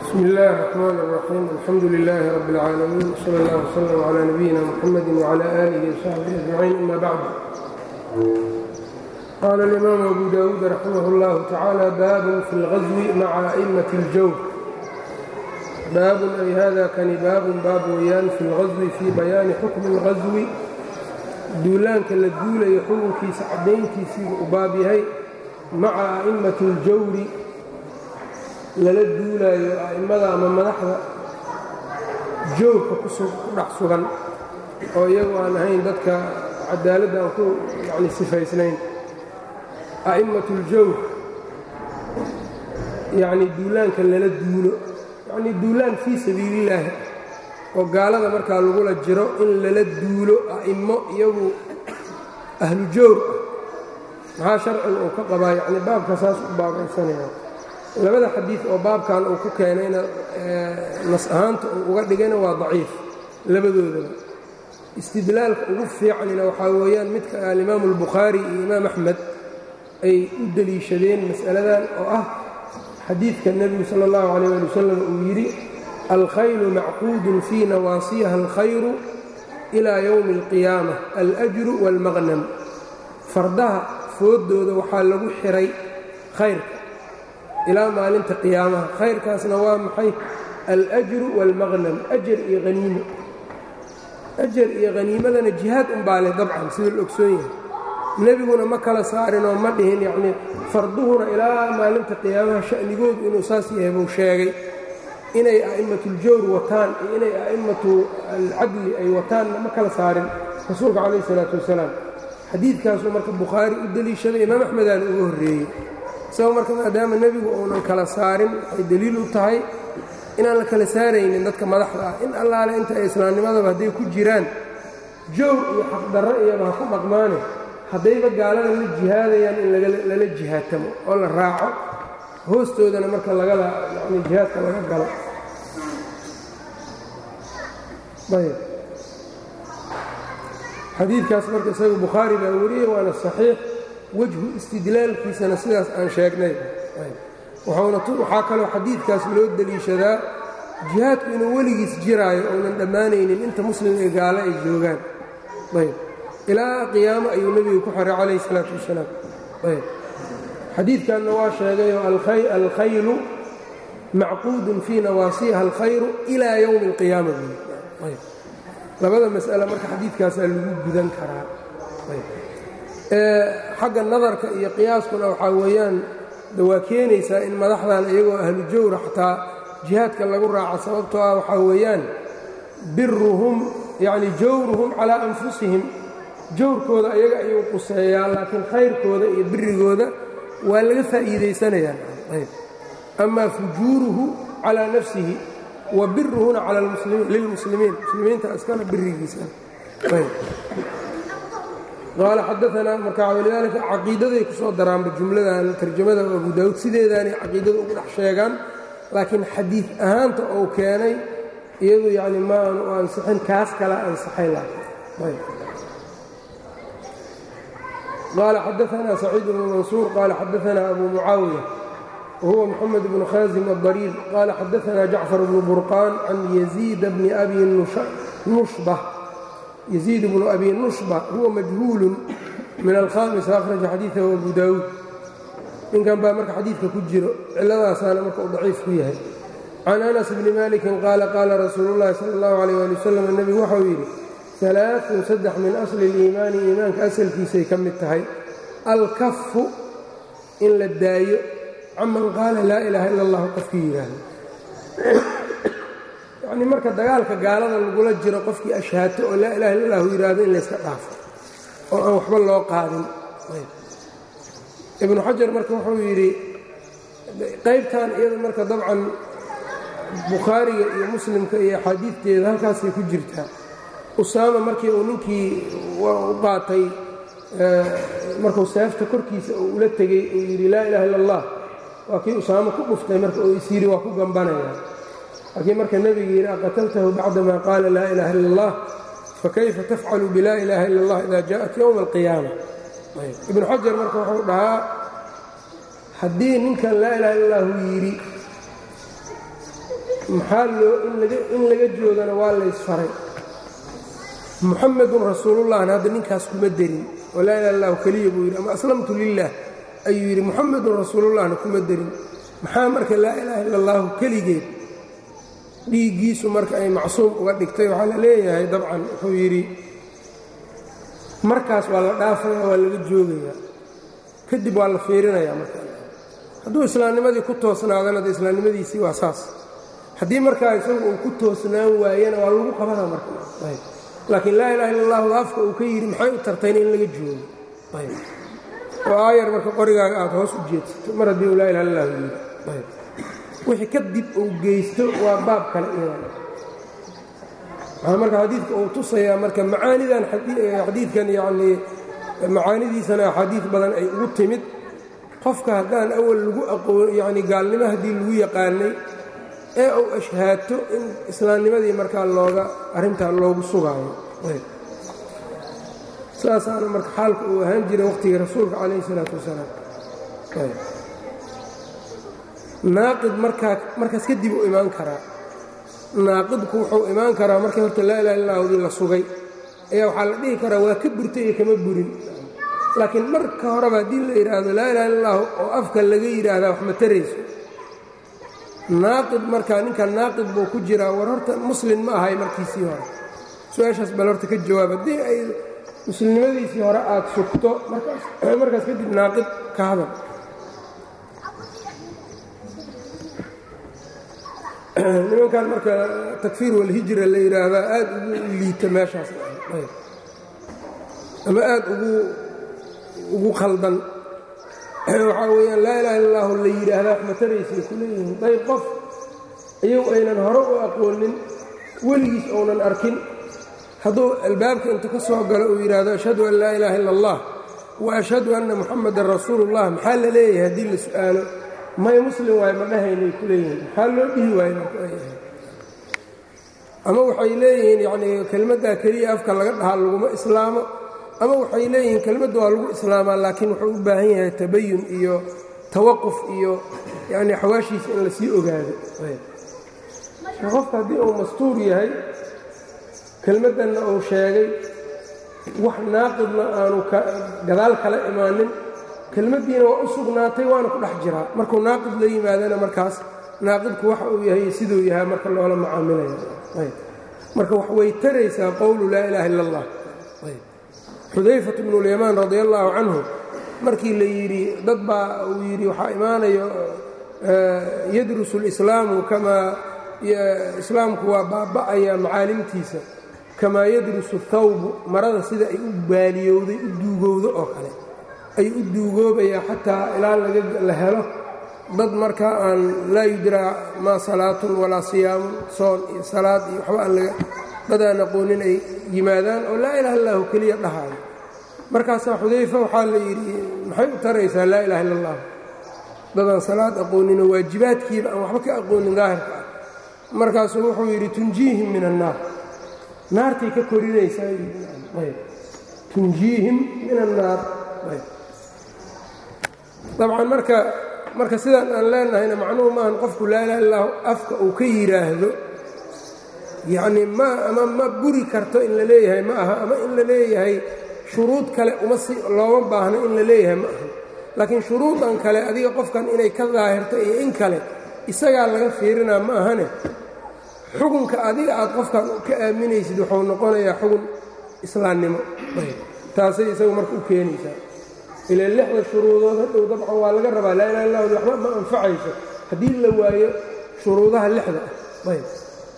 bsmi اllahi الرحmn الرaxيim alxamdu لilaahi rab اlcaalamiin slى اllah وslm عlى nabiyina mxamadi وعlى آlihi وsaxbihi أجmaciin ama bacd qaala اlimaamu abu dawuud raximah اllahu tacaalى baabun fi اlغaswi maca أئmaة اljawr baabun ay hada kani baabun baab weeyaan fi اlغaswi fii bayaani xukmi اlغaswi duulaanka la duulayo xukunkiisa caddayntiisiibu u baab yahay maca a'immati اljawri lala duulaayo a'immada ama madaxda jawrka ku dhex sugan oo iyagu aan ahayn dadka cadaaladda aan ku yani sifaysnayn a'immatu اljawr yacni duulaanka lala duulo yacnii duulaan fii sabiilillaahi oo gaalada markaa lagula jiro in lala duulo a'immo iyagu ahlu jawr ah maxaa sharciga uu ka qabaa yacni baabka saas u baabaysanaya labada xadiid oo baabkan uu ku keenayna nas ahaanta uu uga dhigayna waa daciif labadoodaba istidlaalka ugu fiicanina waxaa weeyaan midka alimaamu albukhaari iyo imaam axmed ay u deliishadeen mas'aladan oo ah xadiidka nebigu sala allahu calayh ali wasalam uu yidhi alkhaylu macquudun fii nawaasiha alkhayru ilaa yowmi alqiyaama alajru waalmaqnam fardaha fooddooda waxaa lagu xihay khayrka ilaa maalinta qiyaamaha khayrkaasna waa maxay alajru waalmaqnam ajar iyo haniimo ajar iyo haniimadana jihaad unbaa leh dabcan sida la ogsoon yahay nebiguna ma kala saarinoo ma dhihin yacnii farduhuna ilaa maalinta qiyaamaha sha'nigoodu inuu saas yahay buu sheegay inay a'imatuuljawr wataan iyo inay a'immatu alcadli ay wataanna ma kala saarin rasuulka calayh isalaatu wasalaam xadiidkaasuu marka bukhaari u deliishaday imaam axmedaana uga horreeyey isagoo marka maadaama nebigu uunan kala saarin waxay deliil u tahay inaan la kala saaraynin dadka madaxda ah in allaale inta ay islaamnimadaba hadday ku jiraan jawr iyo xaqdarro iyaba ha ku dhaqmaane haddayba gaalada la jihaadayaan in lala jihaatamo oo la raaco hoostoodana marka lagala yani jihaadka laga galo ayb xadiidkaas marka isaga bukhaari baa wariyey waana saxiix wejhu istidlaalkiisana sidaas aan sheegnay waxaa kaloo xadiidkaas loo deliishadaa jihaadku inuu weligiis jiraayo ounan dhammaanaynin inta muslim ee gaalo ay joogaan ayb ilaa qiyaamo ayuu nebigu ku xiray calayh isalaatu wasalaam ayb xadiidkanna waa sheegayoo alkhaylu macquudun fii nawaasiha alkhayru ilaa yowmi alqiyaama ayb labada mas'ale marka xadiidkaasaa lagu gudan karaa xagga nadarka iyo qiyaaskuna waxaa weeyaan de waa keenaysaa in madaxdan iyagoo ahlu jawra xataa jihaadka lagu raaco sababtoo ah waxaa weeyaan biruhum yacni jawruhum calaa anfusihim jawrkooda ayaga ayuu quseeyaa laakiin khayrkooda iyo birigooda waa laga faa'iidaysanayaa amaa fujuuruhu calaa nafsihi wa biruhuna cala lilmuslimiin muslimiinta iskana birigiisa qaala xadaanaa marka walidaalika caqiidaday ku soo daraanba jumladan tarjamada abu daawuud sideedaanay caqiidada ugu dhex sheegaan laakiin xadiid ahaanta uu keenay iyadu yani ma aanu u ansixin kaas kala ansaxay qaala xadaanaa saciid bnu mansuur qaala xadaanaa abu mucaawiya wahuwa moxamed bnu khaasim adariir qaala xadaanaa jacfar bnu burqaan can yaziid bni abi nushba yزيid بن أbي نuشبة huwa majhuul min alkhaamis akhraja xadiiثahu abu daawuud ninkan baa marka xadiidka ku jiro ciladaasaana marka uu daciif ku yahay can أنس bni maliki qaala qaala rasuulu الlahi salى الlahu عalيه ali wsلم nebigu waxau yidhi ثaلaaثun saddex min asli الإimaani iimaanka asalkiisay ka mid tahay alkafu in la daayo caman qaala laa ilaaha ila اllah qofkii yidhaahdo yacni marka dagaalka gaalada lagula jiro qofkii ashhaato oo laa ilaha illa allahu yidhaahdo in layska dhaafo oo aan waxba loo qaadin ibnu xajar marka wuxuu yidhi qaybtan iyada marka dabcan bukhaariga iyo muslimka iyo axaadiidteeda halkaasay ku jirtaa usaama markii uu ninkii u qaatay markuu seefta korkiisa uu ula tegey uu yidhi laa ilaha illa allah waa kii usaamo ku dhuftay marka uu is yidhi waa ku gambanaya laakiin marka nebiga yidhi aqataltahu bacdama qaala laa ilaha illa اllah fakayfa tafcalu bilaa ilaha illa اllah ida jaءat ywma اlqiyaama ibnu xajar marka wuxuu dhahaa haddii ninkan laa ilaha illa lahu yidhi maxaa loo in laga joogana waa laysfaray muxamedun rasuulullahna hadda ninkaas kuma derin oo laa ilaha illahu keliya buu yidhi ama aslamtu lilah ayuu yidhi muxamedun rasuulullahna kuma derin maxaa marka laa ilaaha illa allahu keligeed dhiiggiisu marka ay macsuum uga dhigtay waxaa la leeyahay dabcan wuxuu yidhi markaas waa la dhaafaya waa laga joogayaa kadib waa la fiirinayaa marka hadduu islaamnimadii ku toosnaadana de islaamnimadiisii waa saas haddii markaa isagu uu ku toosnaan waayana waa lagu qabana marka laakiin laa ilaha illa allahu afka uu ka yidhi maxay u tartayna in laga joogo oo aayar marka qorigaaga aad hoos u jeedsato mar haddii uu laa ilaha illa allahu yidhi wixii kadib uu geysto waa baab kale iyadan waxaa marka xadiidka uu tusayaa marka macaanidan xadiidkan yacnii macaanidiisana axaadiid badan ay ugu timid qofka haddaan awal lagu aqoon yacni gaalnimo haddii lagu yaqaanay ee uu ashhaato in islaamnimadii markaa looga arrintaa loogu sugaayo saasaana marka xaalka uu ahaan jiray waqhtigii rasuulka calayhi isalaatu wasalaam naaqid markaa markaas kadib uu imaan karaa naaqidku wuxuu imaan karaa markii horta laa ilaha illahudii la sugay ayaa waxaa la dhihi karaa waa ka burtay iyo kama burin laakiin marka horeba haddii la yidhaahdo laa ilaha illahu oo afka laga yidhaahdaa wax ma tarayso naaqid markaa ninka naaqid buu ku jiraa war horta muslin ma ahay markiisii hore su-aashaas bal horta ka jawaab haddii ay muslimnimadiisii hore aad sugto markaas kadib naaqid ka hadal nimankan marka takfiir walhijra la yidhaahdaa aad ugu liita meeshaas ama aad ugu ugu khaldan waxaa weeyaan laa ilaha illa allahu la yidhaahdaa wax mataraysay ku leeyihiin dayb qof iyagu aynan hore u aqoonin weligiis ounan arkin hadduu albaabka inta ka soo galo uu yidhaahdo ashhadu an laa ilaaha illa allah wa ashhadu anna muxamadan rasuulullah maxaa la leeyahay haddii la su'aalo may muslim waayo ma dhahaynay ku leeyihiin maxaa loo dhihi waayo markayahay ama waxay leeyihiin yacnii kelmaddaa keliya afka laga dhahaa laguma islaamo ama waxay leeyihiin kelmadda waa lagu islaamaa laakiin wuxuu u baahan yahay tabayun iyo tawaquf iyo yacnii xawaashiisa in lasii ogaado qofka haddii uu mastuur yahay kelmaddanna uu sheegay wax naaqidna aanu gadaal kala imaanin kelmaddiina waa u sugnaatay waana ku dhex jiraa markuu naaqid la yimaadana markaas naaqidku waxa uu yahay siduu yahay marka loola macaamilaya marka wax way taraysaa qowlu laa ilaaha illa allah xudayfat bnu lyamaan radi allaahu canhu markii la yidhi dad baa uu yidhi waxaa imaanayo yadrusu lislaamu kamaa islaamku waa baaba'aya macaalimtiisa kamaa yadrusu thawbu marada sida ay u baaliyowday u duugowdo oo kale ay u duugoobayaa xataa ilaa la helo dad markaa aan laa yudraa maa salaatun walaa siyaamun soon iyo salaad iyo waxba aan laga dad aan aqoonin ay yimaadaan oo laa ilaha illahu keliya dhahaayo markaasaa xudayfa waxaa la yidhi maxay u taraysaa laa ilaha illa allah dadaan salaad aqooninoo waajibaadkiiba aan waxba ka aqoonin daahirka ah markaasuu wuxuu yidhi tunjiihim min annaar naartay ka korinaysaa tunjiihim min annaar dabcan marka marka sidaan aan leenahayna macnuhu maahan qofku laa ilaha illahu afka uu ka yidhaahdo yacnii ma ama ma buri karto in la leeyahay ma aha ama in la leeyahay shuruud kale uma si looma baahno in la leeyahay ma aha laakiin shuruudan kale adiga qofkan inay ka daahirto iyo in kale isagaa laga fiirinaa ma ahane xukunka adiga aad qofkan ka aaminaysid wuxuu noqonayaa xugun islaamnimo taasay isagu marka u keenaysaa ila lixda shuruudood hadhow dabcan waa laga rabaa laa ilaha illah waxba ma anfacayso haddii la waayo shuruudaha lixda ah ayb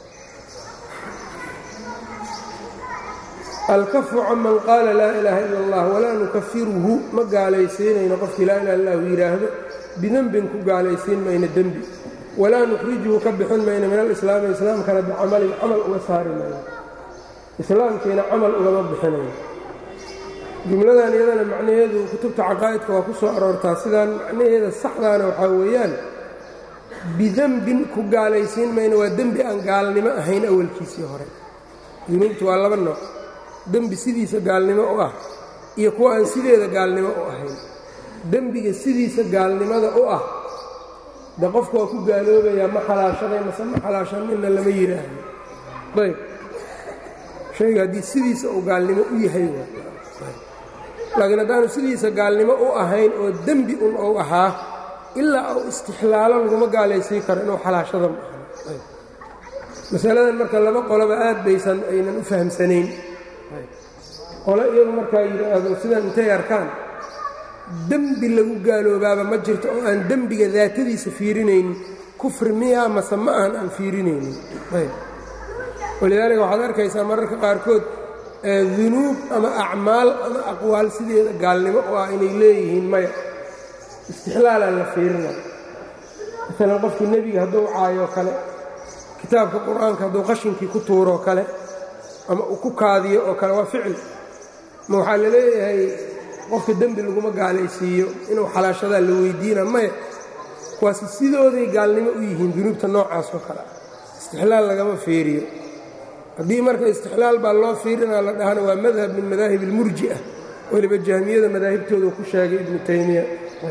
alkafu canman qaala laa ilaaha ila allah walaa nukafiruhu ma gaalaysiinayno qofkii laa ilaha illahu yidhaahdo bidembin ku gaalaysiin mayno dembi walaa nukhrijuhu ka bixin mayno min alislaami islaamkana bicamalin camal uga saari mayno islaamkiina camal ugama bixinayo jumladan iyadana macnaheedu kutubta caqaa'idka waa ku soo aroortaa sidaan macnaheeda saxdaana waxaa weeyaan bidembin ku gaalaysiin mayno waa dembi aan gaalnimo ahayn awalkiisii hore dunuubtu waa laba nooc dembi sidiisa gaalnimo u ah iyo kuwa aan sideeda gaalnimo u ahayn dembiga sidiisa gaalnimada u ah de qofku waa ku gaaloobayaa ma xalaashaday mase ma xalaashanina lama yidhaahdo ayb shayga haddii sidiisa uu gaalnimo u yahay laakiin haddaanu sidiisa gaalnimo u ahayn oo dembi un ou ahaa ilaa uu istixlaalo laguma gaalaysii karo inuu xalaashada ma aha masaladan marka laba qoloba aad baysan aynan u fahamsanayn qole iyagu markaa yidhaahdo sidan intay arkaan dembi lagu gaaloobaaba ma jirto oo aan dembiga daatadiisa fiirinaynin kufri miyaa mase ma ahan aan fiirinaynin walidaalika waxaad arkaysaa mararka qaarkood dunuub ama acmaal ama aqwaal sideeda gaalnimo oo ah inay leeyihiin maya istixlaalaan la fiirinaya maalan qofkii nebiga hadduu caayoo kale kitaabka qur-aanka hadduu qashinkii ku tuuroo kale ama uu ku kaadiyo oo kale waa ficil ma waxaa la leeyahay qofka dembi laguma gaalaysiiyo inuu xalaashadaa la weydiina maya kuwaasi sidooday gaalnimo u yihiin dunuubta noocaas oo kale istixlaal lagama fiiriyo haddii marka istixlaal baa loo fiirinaa la dhahana waa madhab min madaahib اlmurji'a weliba jahmiyada madaahibtooda ku sheegay ibnu taymiya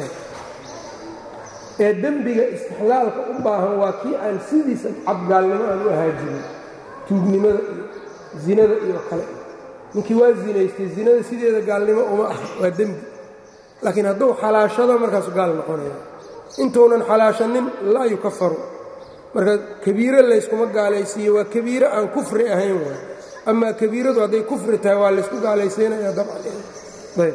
ee dembiga istixlaalka u baahan waa kii aan sidiisa cabgaalnimo aan u ahaajirin tuugnimada iyo zinada iyo kale ninkii waa zinaystay zinada sideeda gaalnimo uma ah waa dembi laakiin hadduu xalaashado markaasu gaal noqonaya intuunan xalaashanin laa yukafaru marka kabiiro layskuma gaalaysiiyo waa kabiiro aan kufri ahayn waay amaa kabiiradu hadday kufri tahay waa laysku gaalaysiinaya dabcan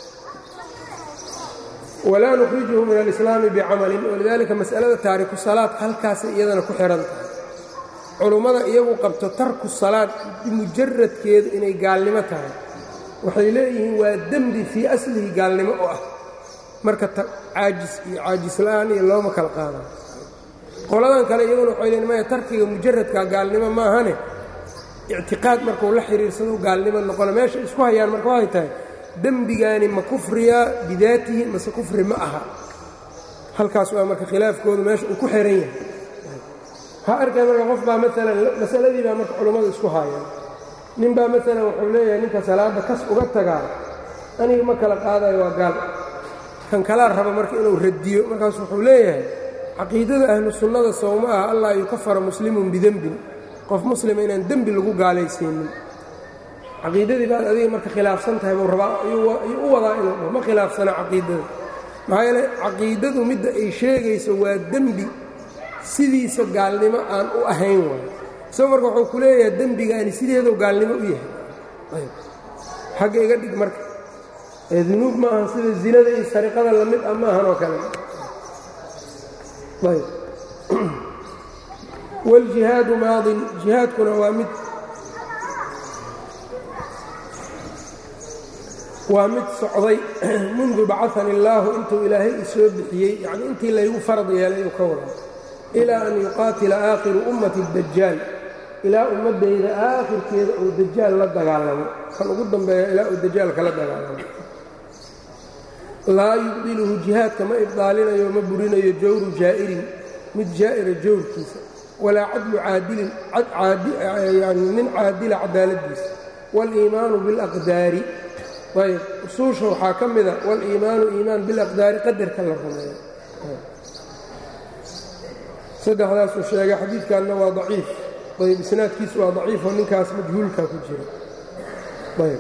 walaa nukhrijuhu min alislaami bicamalin walidaalika mas'alada taariku salaad halkaasay iyadana ku xihan tahay culummada iyagu qabto tarku salaad mujaradkeedu inay gaalnimo tahay waxay leeyihiin waa dembi fii aslihi gaalnimo oo ah marka caajis iyo caajisla'aan iyo looma kala qaadaan qoladan kale iyaguna waxay leeyiin maya tarkiga mujaradka gaalnimo maahane ictiqaad markuu la xiriirsado gaalnimo noqona meesha isku hayaan marka waxay tahay dembigaani ma kufriya bidaatihi mase kufri ma aha halkaas waa marka khilaafkoodu meesha uu ku xihan yahay ha arkay marka qof baa maalan masaladii baa marka culummadu isku haayaan nin baa maalan wuxuu leeyahay ninka salaadda kas uga tagaa aniga ma kala qaadayo waa gaal kan kalaa raba marka inuu radiyo markaas wuxuu leeyahay caqiidada ahlu sunnada sowma ah allah yukafara muslimun bidembin qof muslima inaan dembi lagu gaalaysiinin caqiidadii baad adiga marka khilaafsan tahay buu rabaa ayuu u wadaa inuu dhaho ma khilaafsana caqiidada maxaa yeele caqiidadu midda ay sheegayso waa dembi sidiisa gaalnimo aan u ahayn waayo isagoo marka wuxuu ku leeyahay dembigaani sideeduu gaalnimo u yahay xagga iga dhig marka ee dunuub ma ahan sida zinada iyo sariqada lamid ah ma ahan oo kale ayb wاljihaadu maadin jihaadkuna waa mid waa mid socday mundu bacahani اllaahu intuu ilaahay isoo bixiyey yacnii intii laygu farad yeelay uu ka wada ilaa an yuqaatila aakhiru ummati اdajaal ilaa ummaddayda aakhirkeeda uu dajaal la dagaalamo kan ugu dambeeya ilaa uu dajaal kala dagaalamo laa yubdiluhu jihaadka ma ibdaalinayo ma burinayo jawru jaa'irin mid jaa'ira jawrkiisa walaa cadlu caadilin yani nin caadila cadaaladdiisa waaliimaanu bilaqdaari ayb usuusha waxaa ka mida waliimaanu iimaan bilaqdaari qadarka la rumeeyo saddexdaasuu sheegay xadiidkanna waa daciif ayb isnaadkiisu waa daciifoo ninkaas majhuulka ku jira ayb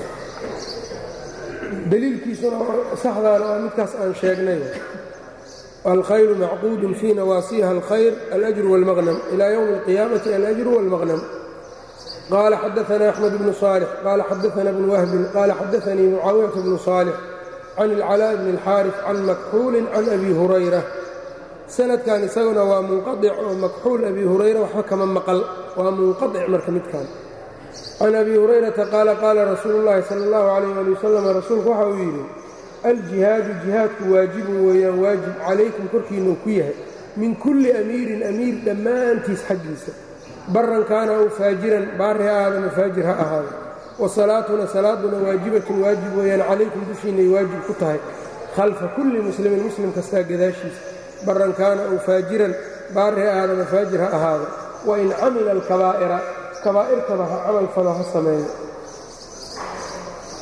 dliilkiisuna saxdaana waa midkaas aan sheegnay alkhayru macquudun fii nawaasiha alkhayr alأjru wاlmaqnam ilى ywmi اlqiyaamati alأjru wاlmaqnam qala xadaثna أxmed bnu صاlح qala xadaثna bn whbin qala xadaثanii mucaawiyaة bnu صاlح can اlcalاء bn اlxاariث can makxuuli can abi hurayra sanadkan isaguna waa munqaطic oo makxuul abi hurayra waxba kama maqal waa munqaطic marka midkan can abi hurayrata qaala qaala rasuulu اllahi sala اllahu calayh ali wasalam rasuulku waxa uu yidhi aljihaadu jihaadku waajibun weeyaan waajib calaykum korkiinuu ku yahay min kulli amiirin amiir dhammaantiis xaggiisa baran kaana aw faajiran baari ha ahaada mafaajir ha ahaada wa salaatuna salaaduna waajibatun waajib weeyaan calaykum dushiinay waajib ku tahay khalfa kulli muslimin muslim kastaa gadaashiisa baran kaana aw faajiran baari ha ahaada mafaajir ha ahaada wain camila alkabaa'ira kabaa'irtaba ha camal falo ha sameeyo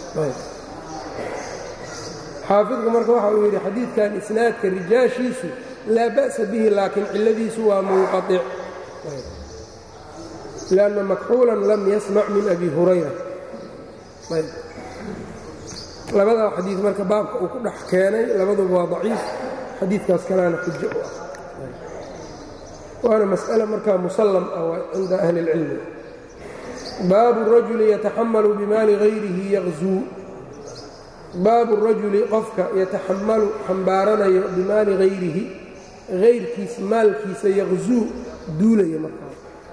xaafidku marka waxa uu yidhi xadiidkan isnaadka rijaashiisu laa ba'sa bihi laakiin cilladiisu waa munqaطic lanna makxuulan lam yasmac min abi hurayra labadaa xadiid marka baabka uu ku dhex keenay labaduba waa daciif xadiidkaas kalaana xujo u ah waana mas'ale markaa musallam ah cinda ahli اlcilmi baabu rajuli yataxamalu bimaali hayrihi yaqzuu baabu rajuli qofka yataxamalu xambaaranayo bimaali hayrihi hayrkiis maalkiisa yaqzuu duulaya markaa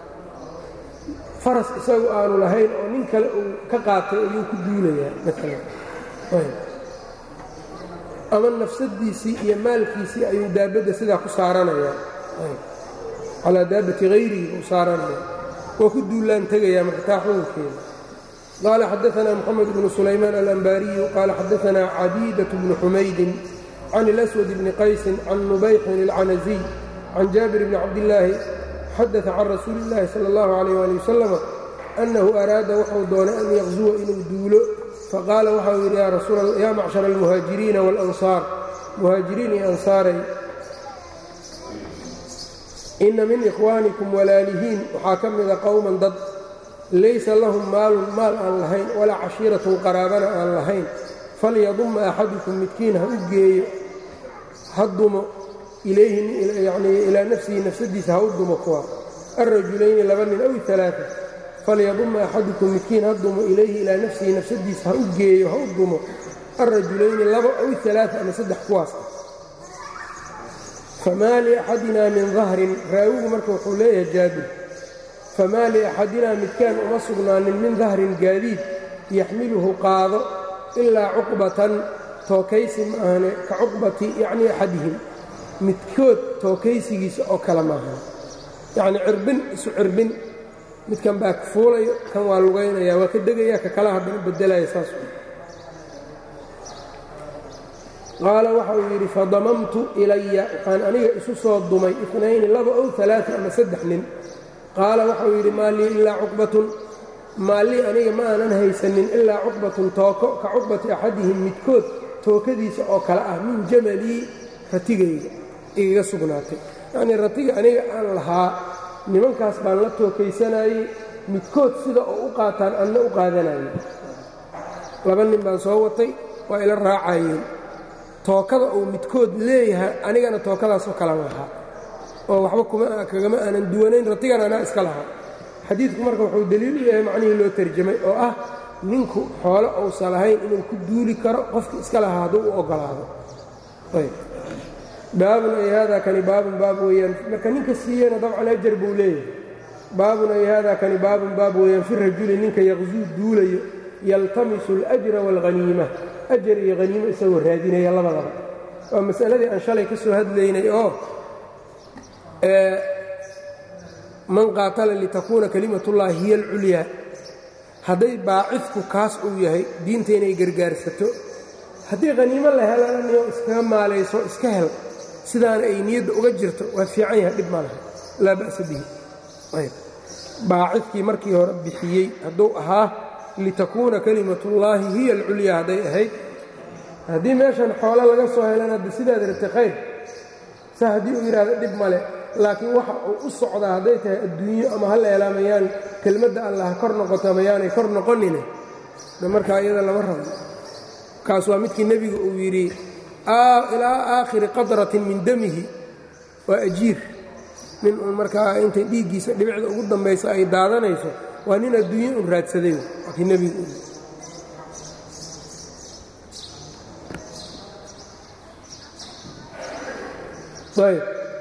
faras isagu aanu lahayn oo nin kale uu ka qaatay ayuu ku duulayaa maalan ama nafsadiisii iyo maalkiisii ayuu daabadda sidaa ku saaranayaa calaa daabati hayrihi buu saaranaya waa ku duulaan tegayaa markaa xukunkeeda qaala xadaanaa moxamed bnu sulaymaan alanbaariyu qaala xadaanaa cabiidaة bnu xumaydin can اlaswad bni qaysin can nubayxin اlcanaziy can jaabir bni cabdillaahi xadaثa can rasuuli اllahi salى اllahu عalيh ali wasalam annahu araada wuxuu doonay an yaqzuwa inuu duulo faqaala waxau yidhi yaa macshara almuhaajiriina waاlansaar muhaajiriin iyo ansaaray inna min ikhwaanikum walaalihiin waxaa ka mida qowman dad laysa lahum maalun maal aan lahayn walaa cashiiratun qaraabana aan lahayn falyadumma axadukum midkiin ha u geeyo ha dumo ilayhiyanii ilaa nafsihi nafsadiisa ha u dumo kuwa alrajulayni laba nin aw alaaa falyadumma axadukum midkiin ha dumo ilayhi ilaa nafsihi nafsadiisa ha u geeyo ha u dumo alrajulayni laba aw alaaa ama saddex kuwaas ah famaa liaxadinaa min dahrin raawigu marka wuxuu leeyahay jaabir famaa liaxadinaa midkaan uma sugnaanin min dahrin gaadiid yaxmiluhu qaado ilaa cuqbatan tookaysi ma ahane ka cuqbati yacnii axadihim midkood tookaysigiisa oo kale maahan yacnii cirbin isu cirbin midkan baa ka fuulayo kan waa lugaynaya waa ka degaya ka kala haddana bedelaya saas qaala waxa uu yidhi fadamamtu ilaya waxaan aniga isu soo dumay inayni laba ow alaaa ama saddex nin qaala waxauu yidhi maa lii ilaa cuqbatun maallii aniga ma aanan haysanin ilaa cuqbatun tooko ka cuqbati axadihim midkood tookadiisa oo kale ah min jamalii ratigayga igaga sugnaatay yacnii ratiga aniga aan lahaa nimankaas baan la tookaysanayey midkood sida oo u qaataan anna u qaadanayay laba nin baan soo watay waa ila raacayeen tookada uu midkood leeyahay anigana tookadaasoo kale lahaa oo waxba kagama aanan duwanayn ratigan anaa iska lahaa xadiidku marka wuxuu deliil u yahay macnihii loo tarjamay oo ah ninku xoolo uusan lahayn inuu ku duuli karo qofkii iska lahaa hadduu u oggolaado baabun ay haadaa kani baabun baab weeyaan marka ninka siiyeyna dabcan ajar buu leeyahay baabun ay haadaa kani baabun baab weeyaan fi rajuli ninka yaqsuu duulayo yaltamisu اlأjra wاlhaniima ajar iyo haniimo isagoo raadinaya labadaba waa masaladii aan shalay ka soo hadlaynay oo man qaatala litakuuna kalimat ullahi hiya alculyaa hadday baacidku kaas uu yahay diinta inay gargaarsato haddii haniimo la helanayo iskaga maalayso iska hel sidaana ay niyadda uga jirto waa fiican yahay dhib ma laha laa ba'sa bihi baacidkii markii hore bixiyey hadduu ahaa litakuuna kalimatullaahi hiya alculyaa hadday ahayd haddii meeshan xoolo laga soo helan hadda sidaad rabtay khayr sa haddii uu yidhaahdo dhib male laakiin waxa uu u socdaa hadday tahay adduunyo ama ha la helaamayaan kelmadda allah kor noqoto ama yaanay kor noqonine markaa iyada lama rabo kaas waa midkii nebigu uu yidhi ilaa aakhiri qadratin min damihi waa ajiir nin uun markaa intay dhiiggiisa dhibicda ugu dambaysa ay daadanayso waa nin adduunyo un raadsaday waa kii nebigu uu ayb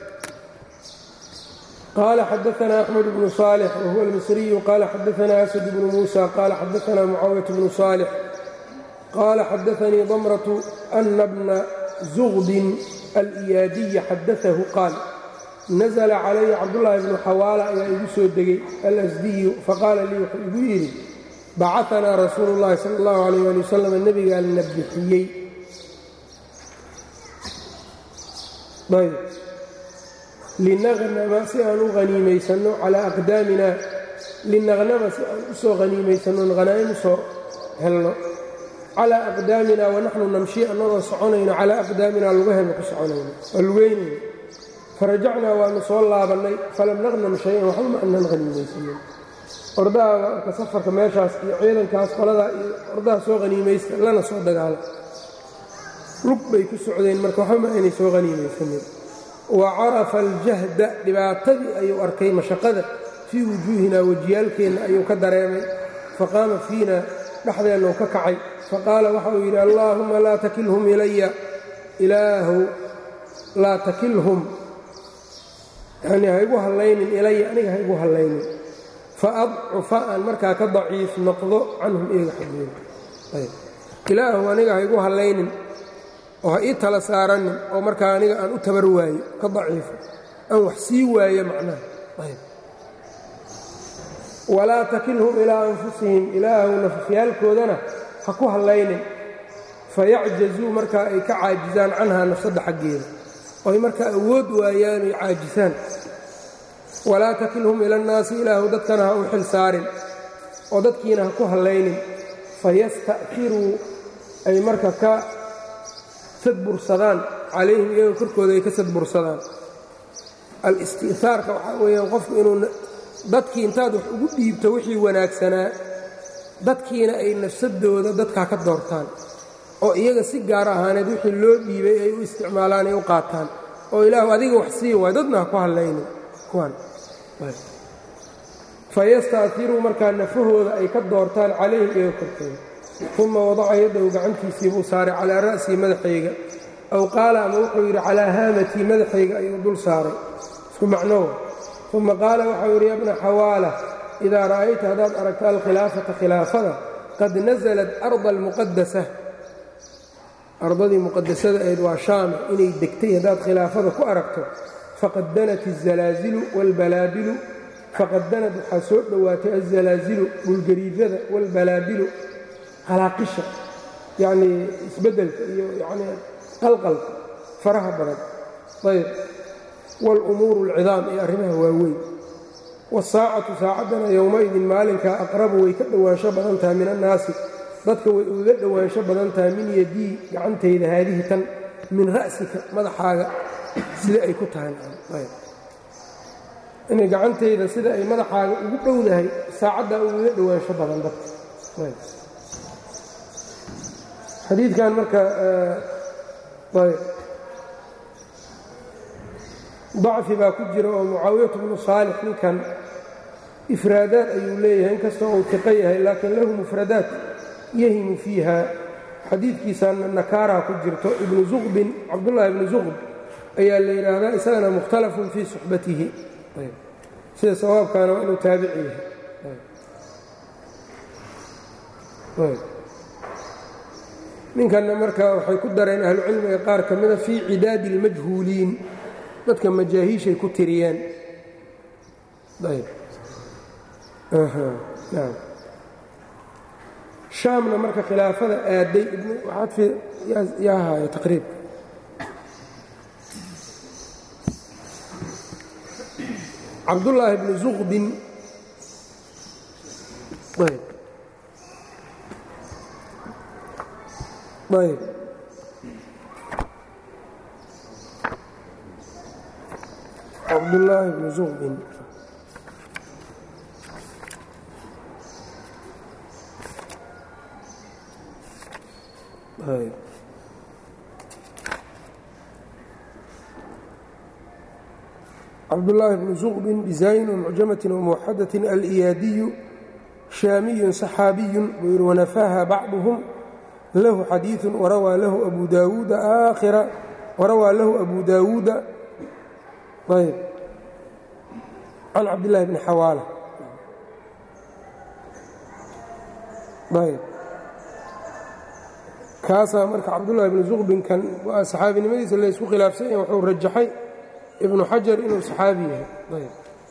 qال xdثna أحمد بن صالح وهو المصري qال xdثna أسد بن موسى qال xdثna معاوية بن صالح qال xdثnii ضمرة أن بن زغب الإyاadiي xadثه qاal نزل عlي cabdاللahi بن xawاalة ayaa igu soo degay الأsdiyu faqاala lii wuxuu igu yidhi bacaثnaa rasuul الlahi salى الlaه عليه aلي وsلم nebigaa na bixiyey linaqnama si aan u haniimaysanno calaa aqdaamina linaqnama si aan u soo haniimaysanno hanaa'im u soo helno calaa aqdaamina wanaxnu namshi annagoo soconayno calaa aqdaamina lugaheena ku soconayno waa lugeynayno farajacnaa waanu soo laabannay falam naqnam shay-an waxba ma anan haniimaysanin ordaha marka safarka meeshaas iyo ciidankaas qoladaa iyo ordaha soo haniimaysta lana soo dagaala lug bay ku socdeen marka waxba ma aynay soo haniimaysanin wa carafa aljahda dhibaatadii ayuu arkay mashaqada fii wujuuhinaa wejiyaalkeenna ayuu ka dareemay faqaama fiina dhexdeenna uu ka kacay faqaala waxa uu yidhi allaahumma laa takilhum ilaya ilaahu laa takilhum yanii ha igu hallaynin ilaya aniga ha igu hallaynin fa adcufa aan markaa ka daciif noqdo canhum iyaga xaggooda ilaahu aniga ha igu hallaynin oo ha ii tala saaranin oo markaa aniga aan u tabar waayo ka daciifo aan wax sii waayo macnaha walaa takilhum ilaa anfusihim ilaahu nafafyaalkoodana ha ku hallaynin fayacjazuu markaa ay ka caajisaan canhaa nafsadda xaggeeda oo ay markaa awood waayaan ay caajisaan walaa takilhum ila annaasi ilaahu dadkana ha u xil saarin oo dadkiina ha ku hallaynin fayasta'firuu ay marka ka sadbursadaan calayhim iyagoo korkooda ay ka sadbursadaan al-isti'haarka waxaa weeyaan qofku inuu dadkii intaad wax ugu dhiibto wixii wanaagsanaa dadkiina ay nafsadooda dadkaa ka doortaan oo iyaga si gaar ahaaneed wixii loo dhiibay ay u isticmaalaan ay u qaataan oo ilaahu adiga wax sii waay dadna ha ku hadlaynin kuwan fayasta'firuu markaa nafahooda ay ka doortaan calayhim iyaga korkooda uma wadaca yaddahu gacantiisii buu saaray calaa ra'sii madaxayga aw qaala ama wuxuu yidhi calaa haamatii madaxayga ayuu dul saaray isku macnowa uma qaala waxau yidhi yabna xawaala idaa ra'ayta haddaad aragta alkhilaafata khilaafada qad nasalat arda almuqadasa ardadii muqadasada ahayd waa shaame inay degtay haddaad khilaafada ku aragto faqad danat alzalaazilu waalbalaabilu faqad danad waxaa soo dhowaatay alzalaazilu dhulgariirada waalbalaabilu qalaaqisha yacnii isbeddelka iyo yacnii qalqalka faraha badan ayb waalumuuru alcidaam iyo arrimaha waaweyn waasaacatu saacaddana yowmaidin maalinkaa aqrabu way ka dhowaansho badan tahay min annaasi dadka way uga dhowaansho badan tahay min yadii gacantayda haadihi tan min ra'sika madaxaaga sida ay ku tahay inay gacantayda sida ay madaxaaga ugu dhowdahay saacaddaa ugaga dhowaansho badan dadka xadiidkan marka dacfi baa ku jira oo mucaawiyatu bnu saalix ninkan ifraadaad ayuu leeyahay inkastoo uu tiqo yahay laakiin lahu mufradaat yahimu fiiha xadiidkiisaana nakaaraa ku jirto ibnu zuqbin cabdullaahi ibnu zuqb ayaa la yidhaahdaa isagana mukhtalafun fii suxbatihi sida sawaabkaana waa inuu taabici yahay ninkanna marka waxay ku dareen ahlucilmiga qaar ka mida fii cidaadi اlmajhuuliin dadka majaahiishay ku tiriyeen shaamna marka khilaafada aaday yaa haayo taqriib cabdullaahi bni zuqbin ayb cabdullaahi bni zuqbin ayb cabdullaahi bni zuqbin bizayn mucjamatin wamuwaxadatin aliyaadiyu shaamiyun saxaabiyun buu yidhi wanafaaha bacduhum lahu xadiiثu warawaa lahu abu daawuuda aakhira warawaa lahu abu daawuuda ayb can cabdillahi bni xawaala ayb kaasaa marka cabdullahi bni zuqbinkan waa saxaabinimadiisa la ysku khilaafsan yahe wuxuu rajaxay ibnu xajar inuu saxaabi yahay ayb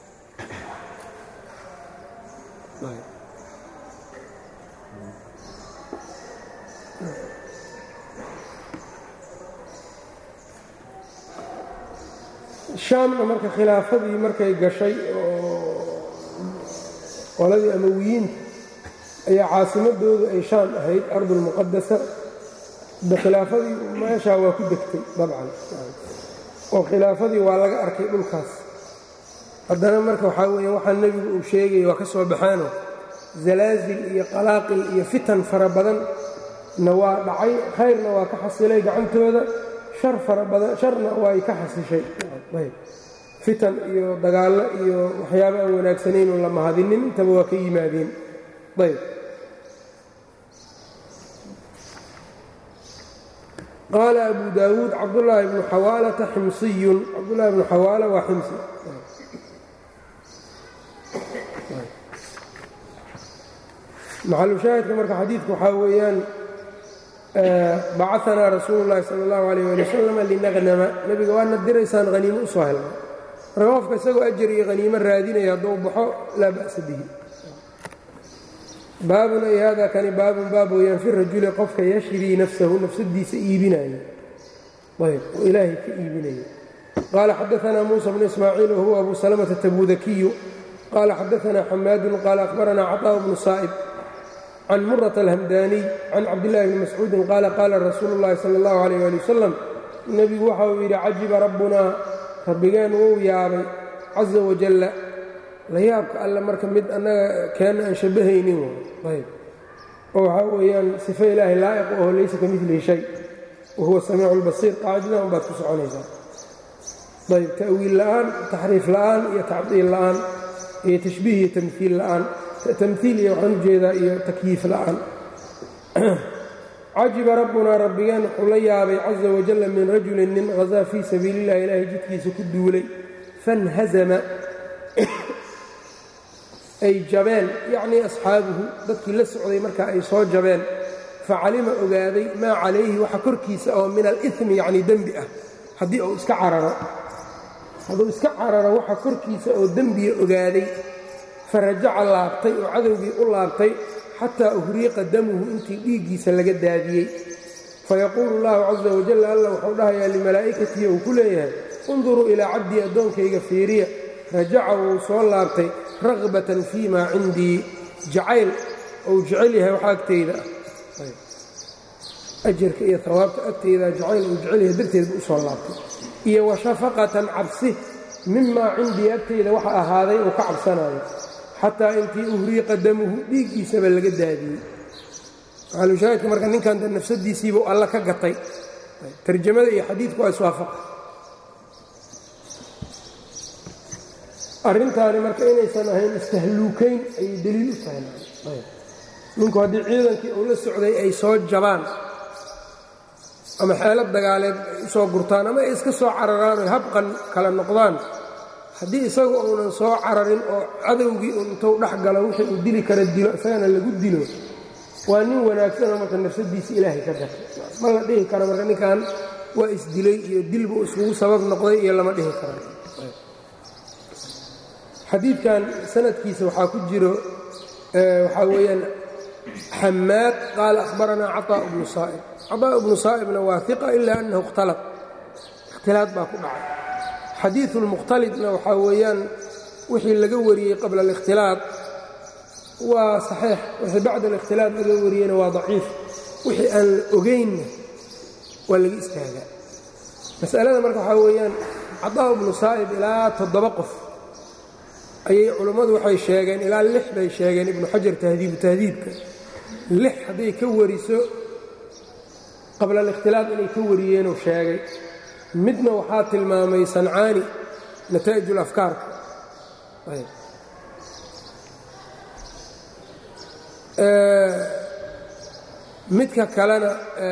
shaamna marka khilaafadii markay gashay oo qoladii amawiyiinta ayaa caasimadoodu ay shaam ahayd ardulmuqadasa de khilaafadii meeshaa waa ku degtay dabcan oo khilaafadii waa laga arkay dhulkaas haddana marka waxaa weeye waxaa nebigu uu sheegaya waa ka soo baxaano zalaasil iyo qalaaqil iyo fitan fara badan na waa dhacay khayrna waa ka xasilay gacantooda shar fara badan sharna way ka xasishay fitan iyo dagaallo iyo waxyaaba aan wanaagsanaynu la mahadinin intaba waa ka yimaadeen ayb qaala abu daawuud cabdullaahi bnu xawaalata ximsiyun cabdullahi bnu xawaala waa ximsi maxalushaahidka marka xadiidku waxaa weeyaan bacaanaa rasuulu llaahi sala allahu alayh ali wasalam linaqnama nebiga waadna diraysaan haniimo u soo helna marka qofka isagoo ajar iyo haniimo raadinaya hadduu baxo laa ba'sa bihi baabun ay hada kani baabun baab weeyaan fi rajuli qofka yashrii nafsahu nafsadiisa iibinaya ayb oo ilaahay ka iibinaya qaala xadaanaa muusa bnu ismaaciil wahuwa abu salamata tabudakiyu qaala xadaanaa xamaadun qaala akhbaranaa caطaaءu bnu saa'ib can murata alhamdaaniy can cabdillahi bni mascuudin qaala qaala rasuulu llahi sala allahu alayh ali wasalam nebigu waxa uu yidhi cajiba rabbunaa rabbigeen wuu yaabay caza wajalla la yaabka alle marka mid annaga keenna aan shabbahaynin ayb oo waxaa weeyaan sifo ilaahay laa'iq oho laysa ka milihi shay wa huwa samiicu lbasiir qaacidadan baad ku soconaysaa ayb ta'wiil la'aan taxriif la'aan iyo tacdiil la'aan iyo tashbiih iyo tamhiil la'aan tamhiil iyo waxaan ujeedaa iyo takyiif la'aan cajiba rabbunaa rabbigeen wuxuu la yaabay caza wajalla min rajulin nin hasaa fii sabiili illahi ilaahay jidkiisa ku duulay fanhazama ay jabeen yacnii asxaabuhu dadkii la socday marka ay soo jabeen facalima ogaaday maa calayhi waxa korkiisa oo min alimi yacnii dembi ah haddii uu iska cararo hadduu iska cararo waxa korkiisa oo dembiga ogaaday farajaca laabtay oo cadowgii u laabtay xataa uhriiqa damuhu intii dhiiggiisa laga daadiyey fayaquulu allahu caza wajalla alla wuxuu dhahayaa limalaa'ikatihi uu ku leeyahay unduruu ilaa cabdii addoonkayga fiiriya rajaca wuu soo laabtay ragbatan fii maa cindii jacayl ou jecel yahay waxa agtayda ah ajarka iyo hawaabta agtayda jacayl uu jecel yahay darteed buu u soo laabtay iyo wa shafaqatan cabsi mimaa cindii agtayda waxa ahaaday uu ka cabsanayo xataa intii uhriiqa damuhu dhiiggiisaba laga daadiyey maxalushaahidka marka ninkan de nafsadiisiibuu alla ka gatay tarjamada iyo xadiidku waa iswaafaqa arrintaani marka inaysan ahayn istahluukayn ayay deliil u tahay ninku haddii ciidankii uu la socday ay soo jabaan ama xeelad dagaaleed ay u soo gurtaan ama ay iska soo cararaan oy habqan kala noqdaan haddii isagu uunan soo cararin oo cadowgii un intuu dhex galo wixii uu dili kara dilo isagana lagu dilo waa nin wanaagsanoo marka nafsadiisa ilaahay ka gatay ma la dhihi karo marka ninkan waa isdilay iyo dilbu iskugu sabab noqday iyo lama dhihi kara xadiidkan sanadkiisa waxaa ku jiro waxaa weeyaan xamaad qaala ahbaranaa caطaaء bnu saa'ib caطaaء bnu saa'ibna waa iqa ila annahu اkhtalad ikhtilaad baa ku dhacay xadiiثu اlmukhtalidna waxaa weeyaan wixii laga wariyey qabla اlikhtilaad waa saxiix wixii bacda alikhtilaad laga wariyeyna waa daciif wixii aan la ogaynna waa laga istaagaa masalada marka waxaa weeyaan caطaaء bnu saa'ib ilaa toddoba qof ayay culummadu waxay sheegeen ilaa lix bay sheegeen ibnu xajar tahdiibu tahdiibka lix hadday ka wariso qabla alikhtilaad inay ka wariyeenuu sheegay midna waxaa tilmaamay sancaani nataa'ij ulafkaarka midka kalena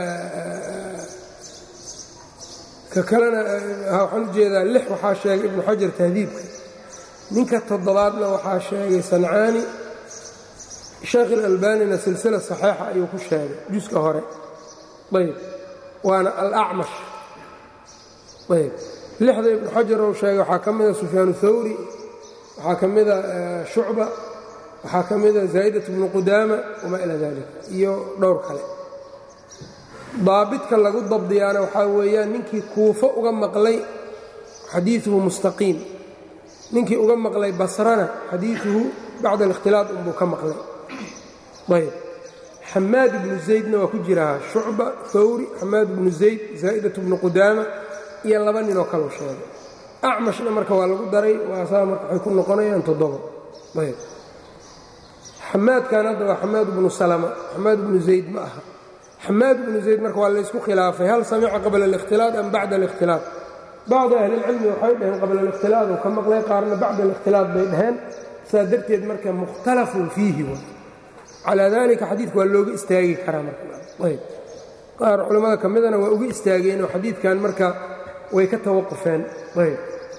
ka kalena waxaan u jeedaa lix waxaa sheegay ibnu xajar tahdiibka ninka toddobaadna waxaa sheegay sancaani sheekh ilalbanina silsila saxiixa ayuu ku sheegay juska hore ayb waana alacmash ayb lixda ibnu xajar ou sheegay waxaa ka mida sufyaanu thawri waxaa ka mida shucba waxaa ka mida zaa'idat bnu qudaama wamaa ilaa dalik iyo dhowr kale daabidka lagu dabdiyaana waxaa weeyaan ninkii kuufo uga maqlay xadiiuhu mustaqiim ninkii uga maqlay basrana xadiiuhu bacda alikhtilaad unbuu ka maqlay ayb xamaad ibnu zaydna waa ku jirahaa shucba hawri xamaad ibnu zayd zaa'idat bnu qudaama iyo laba ninoo kaleu sheegay acmashna marka waa lagu daray waasaa marka waxay ku noqonayaan toddoba ayb xamaadkan hadda waa xamaad bnu salama xamaad bnu zayd ma aha xamaad bnu zayd marka waa laysku khilaafay hal samica qabla اlikhtilaaط am bacda اlikhtilaaط bacdu ahlilcilmi waxay dhaheen qabla اlikhtilaaط uu ka maqlay qaarna bacda اlikhtilaaط bay dhaheen saa darteed marka mukhtalafun fiihi w calaa dalika xadiidka waa looga istaagi karaa marayb qaar culammada ka midana waa uga istaageenoo xadiidkan marka way ka tawaqufeen ayb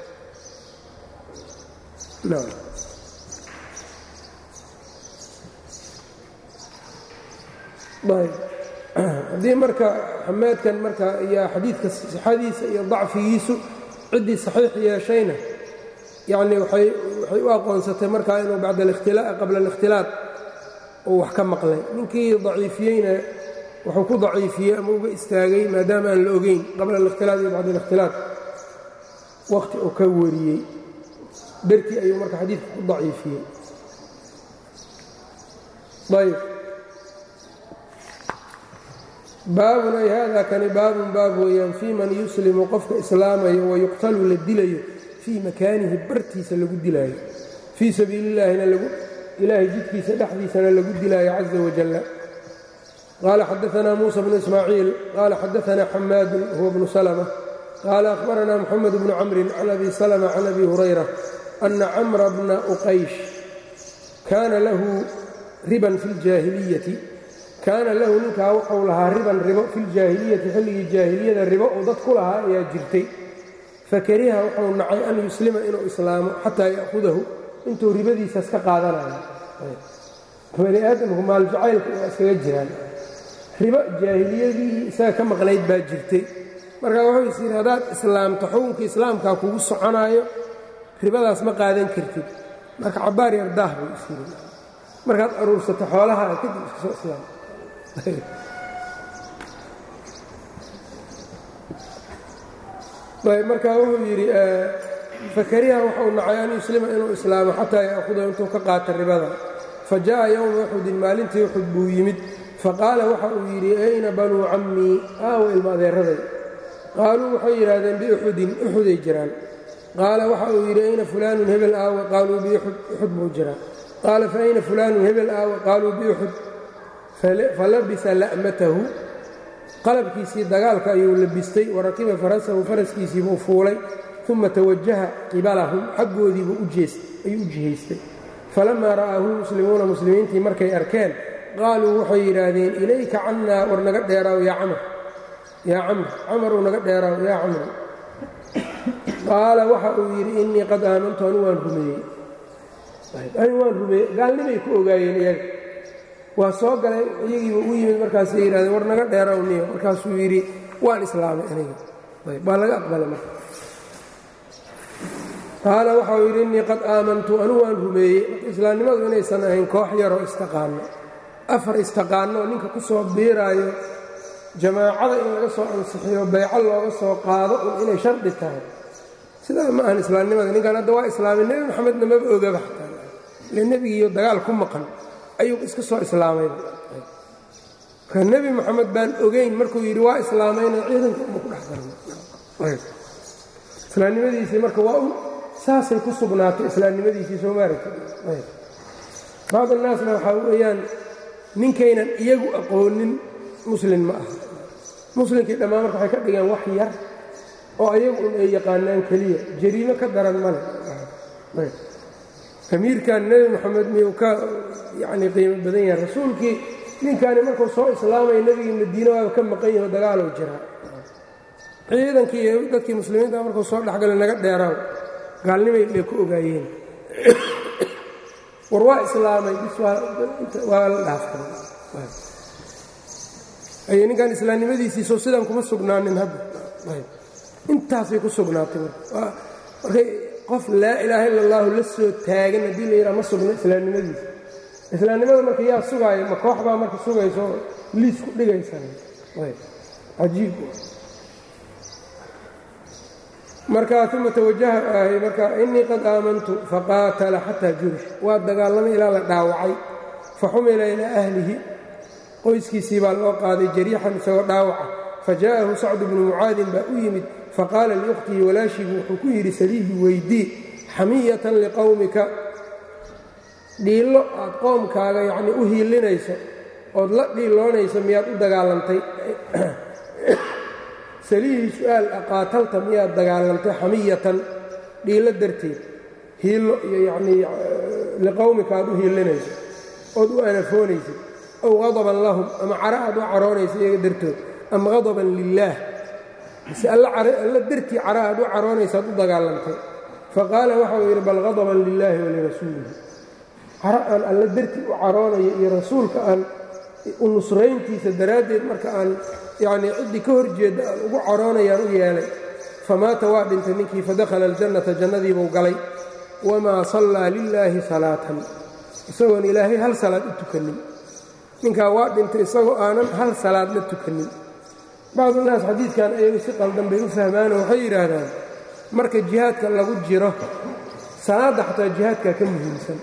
haddii marka xamaadkan marka iyo xadiidka sixadiisa iyo dacfigiisu ciddii saxiix yeeshayna yacni waxay u aqoonsatay markaa inuu qabla اlikhtilaaط uu wax ka maqlay ninkii daciifiyeyna wuxuu ku daciifiyey ama uga istaagay maadaama aan la ogeyn qabla اlikhtilaaط iyo bacda اlikhtilaaط wakhti uu ka wariyey dartii ayuu marka xadiidka ku daciifiyey ayb baabun ay hada kani baabun baab weeyaan fii man yuslimu qofka islaamayo wayuqtalu la dilayo fii makaanihi bartiisa lagu dilaayo fii sabiili illahina ilaahay jidkiisa dhexdiisana lagu dilaayo caza wajalla qaala xadaanaa muusa bnu ismaaciil qaala xadaanaa xamaadun huwa bnu salma qaala akhbaranaa moxamed bnu camrin can abi salma can abi hurayra ana camra bna uqaysh kaana lahu riban fi ljaahiliyati kaana lahu ninkaa wuxuu lahaa riban ribo fi ljaahiliyati xilligii jaahiliyada ribo uu dad ku lahaa ayaa jirtay fakariha wuxuu nacay an yuslima inuu islaamo xataa ya'hudahu intuu ribadiisaas ka qaadanayo bani aadamku maaljacaylka waa iskaga jiraan ribo jaahiliyadii isaga ka maqnayd baa jirtay markaa wuxuu is yidhi haddaad islaamto xukunka islaamkaa kugu soconaayo ribadaas ma qaadan kartid marka cabbaar yardaah buu is yidhi markaad aruursato xoolaha kadib iska soo islaam markaa wuxuu yidhi fakariha wuxuu nacay an yuslima inuu islaamo xataa ya'hudahu intuu ka qaata ribada fa jaءa yowma uxudin maalintii uxud buu yimid faqaala waxa uu yidhi ayna banuu cammii aawa ilma adeeraday qaaluu waxay yidhaahdeen biuxudin uxuday jiraan qaala waxa uu yidhi ayna fulaanun hebel aawa qaaluu biuxud uxud buu jiraa qaala fa ayna fulaanun hebel aawa qaaluu biuxud falabisa la'matahu qalabkiisii dagaalka ayuu labistay warakiba farasahu faraskiisiibuu fuulay uma tawajaha qibalahum xaggoodiibuu ayuu u jihaystay falammaa ra'aahu lmuslimuuna muslimiintii markay arkeen qaaluu waxay yidhaahdeen ilayka cannaa war naga dheeraaw yaa camr yaa camr camaruu naga dheeraaw yaa camr qaala waxa uu yidhi innii qad aamantu anu waan rumeeyey anu waan rumeeyey gaalnimay ku ogaayeen iyaga waa soo galay iyagiiba u yimid markaasay yidhahdeen war naga dheeraw niyo markaasuu yidhi waan islaamay aniga waa laga aqbalay marka qaala waxau yidhi innii qad aamantu anu waan rumeeyey marka islaamnimadu inaysan ahayn koox yaroo istaqaano afar istaqaanoo ninka ku soo biiraayo jamaacada in laga soo ansixiyo bayco looga soo qaado un inay shardi tahay sidaa ma ahan islaamnimada ninkan hadda waa islaamay nebi maxamedna maba ogaba xataa ile nebigiiyo dagaal ku maqan ayuu iska soo islaamay marka nebi moxamed baan ogayn markuu yidhi waa islaamayna ciidanka uma ku dhex darnay islaamnimadiisii marka waa un saasay ku sugnaatay islaamnimadiisii soo maaragta bacd annaasna waxaa weeyaan ninkaynan iyagu aqoonin muslin ma aha muslimkii dhammaan marka waxay ka dhigeen wax yar oo ayagu un ay yaqaanaan keliya jariimo ka daran male amiirkan nebi moxamed miyuu ka yacnii qiimo badan yahay rasuulkii ninkaani markuu soo islaamaya nebigii madiine waaba ka maqan yaho dagaalow jiraa ciidankii iyo dadkii muslimiinta markuu soo dhexgalay naga dheeraaw gaalnimay bay ku ogaayeen war waa islaamay bis waa la dhaafay ninkan islaamnimadiisiisoo sidaan kuma sugnaanin hadda intaasay ku sugnaatay markay qof laa ilaaha illa allahu la soo taagan haddii la yidhaha ma sugno islaamnimadiisa islaamnimada marka yaa sugaayo ma koox baa marka sugayso liis ku dhigaysan cajiib marka uma tawajaha ahay marka innii qad aamantu faqaatala xataa jurix waa dagaalamay ilaa la dhaawacay faxumila ilaa ahlihi qoyskiisii baa loo qaaday jariixan isagoo dhaawaca fajaءahu sacdu bnu mucaadin baa u yimid faqaala liukhtihi walaashiibu wuxuu ku yidhi saliihi weydii xamiyatan liqowmika dhiillo aad qoomkaaga yacnii u hiilinayso ood la dhiiloonayso miyaad u dagaalantay saliihii su-aal aqaatalta miyaad dagaalantay xamiyatan dhiillo darteed hiillo iyo yacnii liqowmika aad u hiilinayso ood u anafoonaysid ow qadaban lahum ama cara aad u caroonayso iyaga dartood ama qadaban lilaah mise alla dartii cara aad u caroonaysaad u dagaalantay faqaala waxa uu yidhi bal qadaban lilaahi walirasuulihi cara aan alla dartii u caroonayo iyo rasuulka aan u nusrayntiisa daraaddeed marka aan yacnii ciddii ka horjeedda aan ugu caroonayaan u yeelay famaata waa dhintay ninkii fadakhala aljannata jannadiibuu galay wamaa sallaa lilaahi salaatan isagoon ilaahay hal salaad u tukanin ninkaa waa dhintay isagoo aanan hal salaad la tukanin bacdunaas xadiidkan ayagu si qaldan bay u fahmaanoo waxay yidhaahdaan marka jihaadka lagu jiro salaadda xataa jihaadkaa ka muhiimsan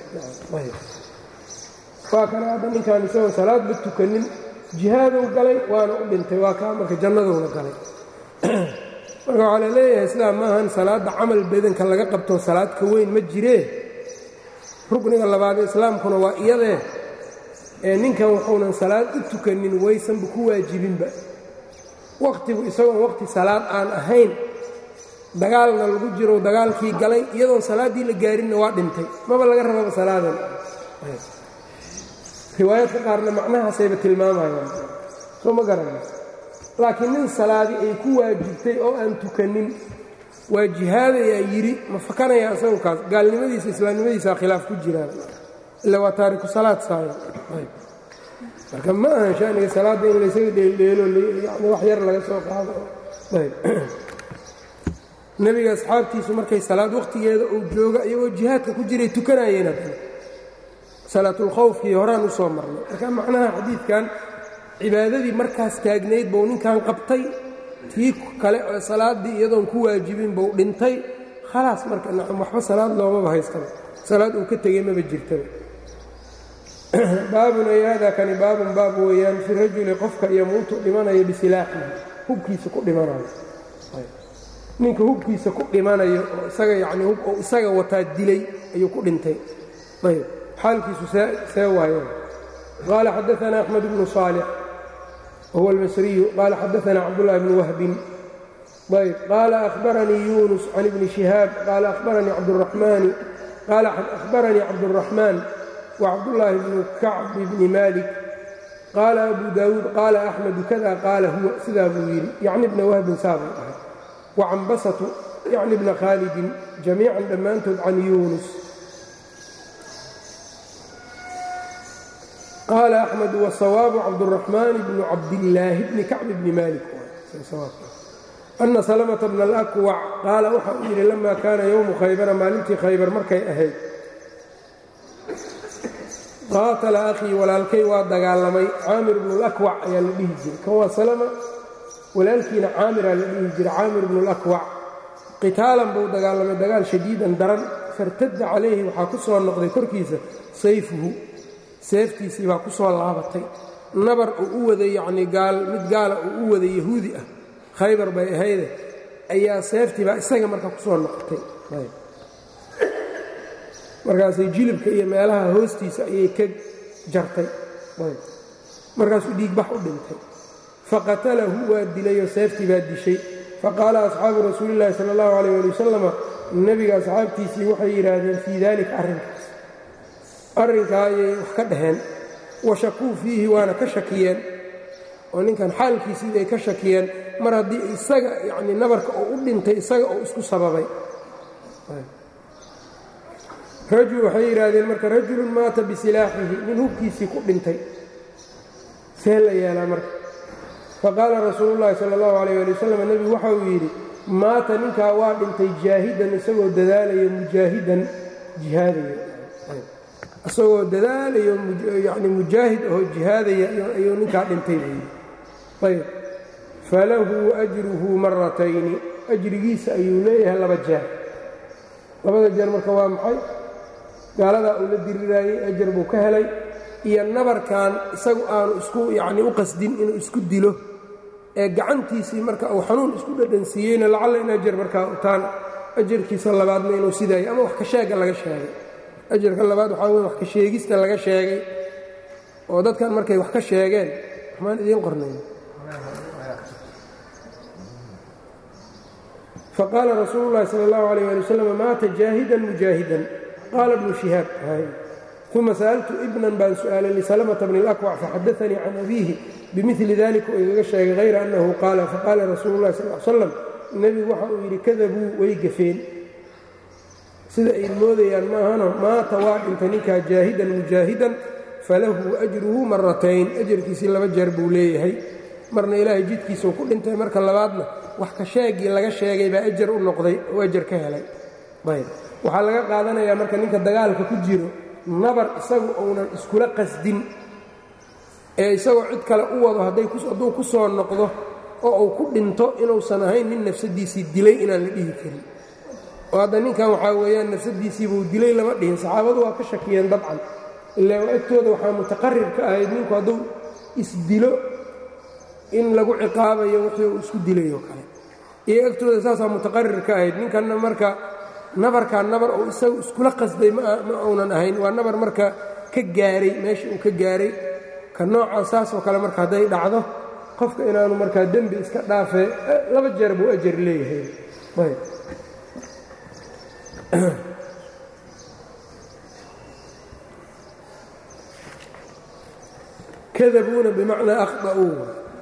waa kana hadda ninkaan isagoo salaadba tukanin jihaaduu galay waana u dhintay waa kaa marka jannaduuna galay marka waxaa la leeyahay sidaa maahan salaadda camal badanka laga qabto salaad ka weyn ma jiree rukniga labaadee islaamkuna waa iyadee ee ninkan wuxuunan salaad u tukanin waysanba ku waajibinba wakhtigu isagoon wakhti salaad aan ahayn dagaalna lagu jiro dagaalkii galay iyadoon salaaddii la gaarinna waa dhintay maba laga rababa salaadan riwaayaadka qaarna macnahaasayba tilmaamayaan soo ma garanay laakiin nin salaadi ay ku waajibtay oo aan tukanin waa jihaadayaa yidhi ma fakanaya isagu kaas gaalnimadiisa islaamnimadiisaa khilaaf ku jiraan ila waa taariku salaad saaya marka ma ahan shaniga salaadda in laysaga dheeldheelo yani wax yar laga soo qaado nebiga asxaabtiisu markay salaad wakhtigeeda uu jooga iyagoo jihaadka ku jiray tukanayeen haddana salaatulkhawfkii horaan u soo marnay marka macnaha xadiidkan cibaadadii markaas taagnayd buu ninkan qabtay tii kale oo salaaddii iyadoon ku waajibin buu dhintay khalaas marka nacam waxba salaad loomaba haystaba salaad uu ka tegey maba jirtaba baabun ay haadaa kani baabun baab weeyaan fi rajuli qofka yamuutu dhimanayo bisilaaxihi hubkiisa ku dhimanayo ninka hubkiisa ku dhimanayo oo isaga yacnii hub oo isaga wataa dilay ayuu ku dhintay ayb xaalkiisu see waayeen qaala xadaana axmed bnu saalix wahuwa almasriyu qaala xadaana cabdullahi bnu wahbin ayb qaala ahbaranii yunus can ibni shihaab qaala ahbaranii cabduraxmaani qaala ahbaranii cabduraxmaan wacabdullaahi bnu kacbi bni malik qaala abu daawuud qaala axmedu kada qaala huwa sidaa buu yidhi yacni bna wahbin saabay ahay wacambasatu yacni bna khaalidin jamiican dhammaantood can yuunus qaala axmed wasawaabu cabduraxmaan bnu cabdillaahi bni kacbi bni malik ana salamata bna alakwac qaala waxa uu yidhi lama kaana yowmu khaybara maalintii khaybar markay ahayd qaatala akhii walaalkay waa dagaalamay caamir bnu lakwac ayaa la dhihi jiray kan waa salama walaalkiina caamiraa la dhihi jiray caamir bnu lakwac qitaalan buu dagaalamay dagaal shadiidan daran fartadda calayhi waxaa ku soo noqday korkiisa sayfuhu seeftiisii baa ku soo laabatay nabar uu u waday yacnii gaal mid gaala uu u waday yahuudi ah khaybar bay ahayde ayaa seeftii baa isaga marka ku soo noqotay markaasay jilibka iyo meelaha hoostiisa ayay ka jartay markaasuu dhiigbax u dhintay faqatalahu waa dilayoo seeftii baa dishay faqaala asxaabu rasuulillahi sala allahu calayh ali wasalama nebiga asxaabtiisii waxay yidhaahdeen fii daalika arrinkaas arrinkaa ayay wax ka dhaheen washakuu fiihi waana ka shakiyeen oo ninkan xaalkiisii ay ka shakiyeen mar haddii isaga yacnii nabarka oo u dhintay isaga oo isku sababay rajul waxay yidhaahdeen marka rajulun maata bisilaaxihi nin hubkiisii ku dhintay see la yeelaa marka faqaala rasuulu llaahi sala allahu calayh ali wasalam nebigu waxa uu yidhi maata ninkaa waa dhintay jaahidan isagoo dadaalaya mujaahidan jihaadaya isagoo dadaalayo yani mujaahid oo jihaadaya ayuu ninkaa dhintay buu yidhi ayb falahu ajruhu maratayni ajrigiisa ayuu leeyahay laba jeer labada jeer marka waa maxay gaaladaa uu la diriraayey ajar buu ka helay iyo nabarkan isagu aanu isku yacnii u qasdin inuu isku dilo ee gacantiisii marka uu xanuun isku dhadhansiiyeyna lacalla in ajar markaa utaan ajarkiisa labaadna inuu sidaayo ama wax ka sheega laga sheegay ajarka labaad waxaa wey wax ka sheegista laga sheegay oo dadkan markay wax ka sheegeen waxmaan idiin qornayn faqaala rasuulu llahi sala allahu alayh ali wasalam maata jaahidan mujaahidan qaala bnu shihaab uma sa'altu ibnan baan su'aalay lisalamata bni اlakwac faxadaanii can abiihi bimili dalika oo igaga sheegay hayra annahu qaala faqaala rasuulu llahi sal l slam nebigu waxa uu yidhi kadabuu way gafeen sida ay moodayaan maahano maata waa dhintay ninkaa jaahidan mujaahidan falahu ajruhu maratayn ajarkiisii laba jeer buu leeyahay marna ilaahay jidkiisau ku dhintay marka labaadna wax ka sheegii laga sheegay baa ajar u noqday oo ajar ka helay ayb waxaa laga qaadanayaa marka ninka dagaalka ku jiro nabar isagu uunan iskula qasdin ee isagoo cid kale u wado hadduu ku soo noqdo oo uu ku dhinto inuusan ahayn nin nafsadiisii dilay inaan la dhihi karin oo hadda ninkan waxaa weeyaan nafsadiisiibuu dilay lama dhihin saxaabadu waa ka shakiyeen dabcan ilaa agtooda waxaa mutaqarir ka ahayd ninku hadduu isdilo in lagu ciqaabayo wixii uu isku dilayoo kale iyo agtooda saasaa mutaqarir ka ahayd ninkanna marka nabarkaa nabar uu isagu iskula qasday ma uunan ahayn waa nabar marka ka gaaray meesha uu ka gaaray ka noocaa saasoo kale marka hadday dhacdo qofka inaanu markaa dembi iska dhaafee laba jeer buu ajar leeyahay kadabuuna bimacnaa akhطa'uu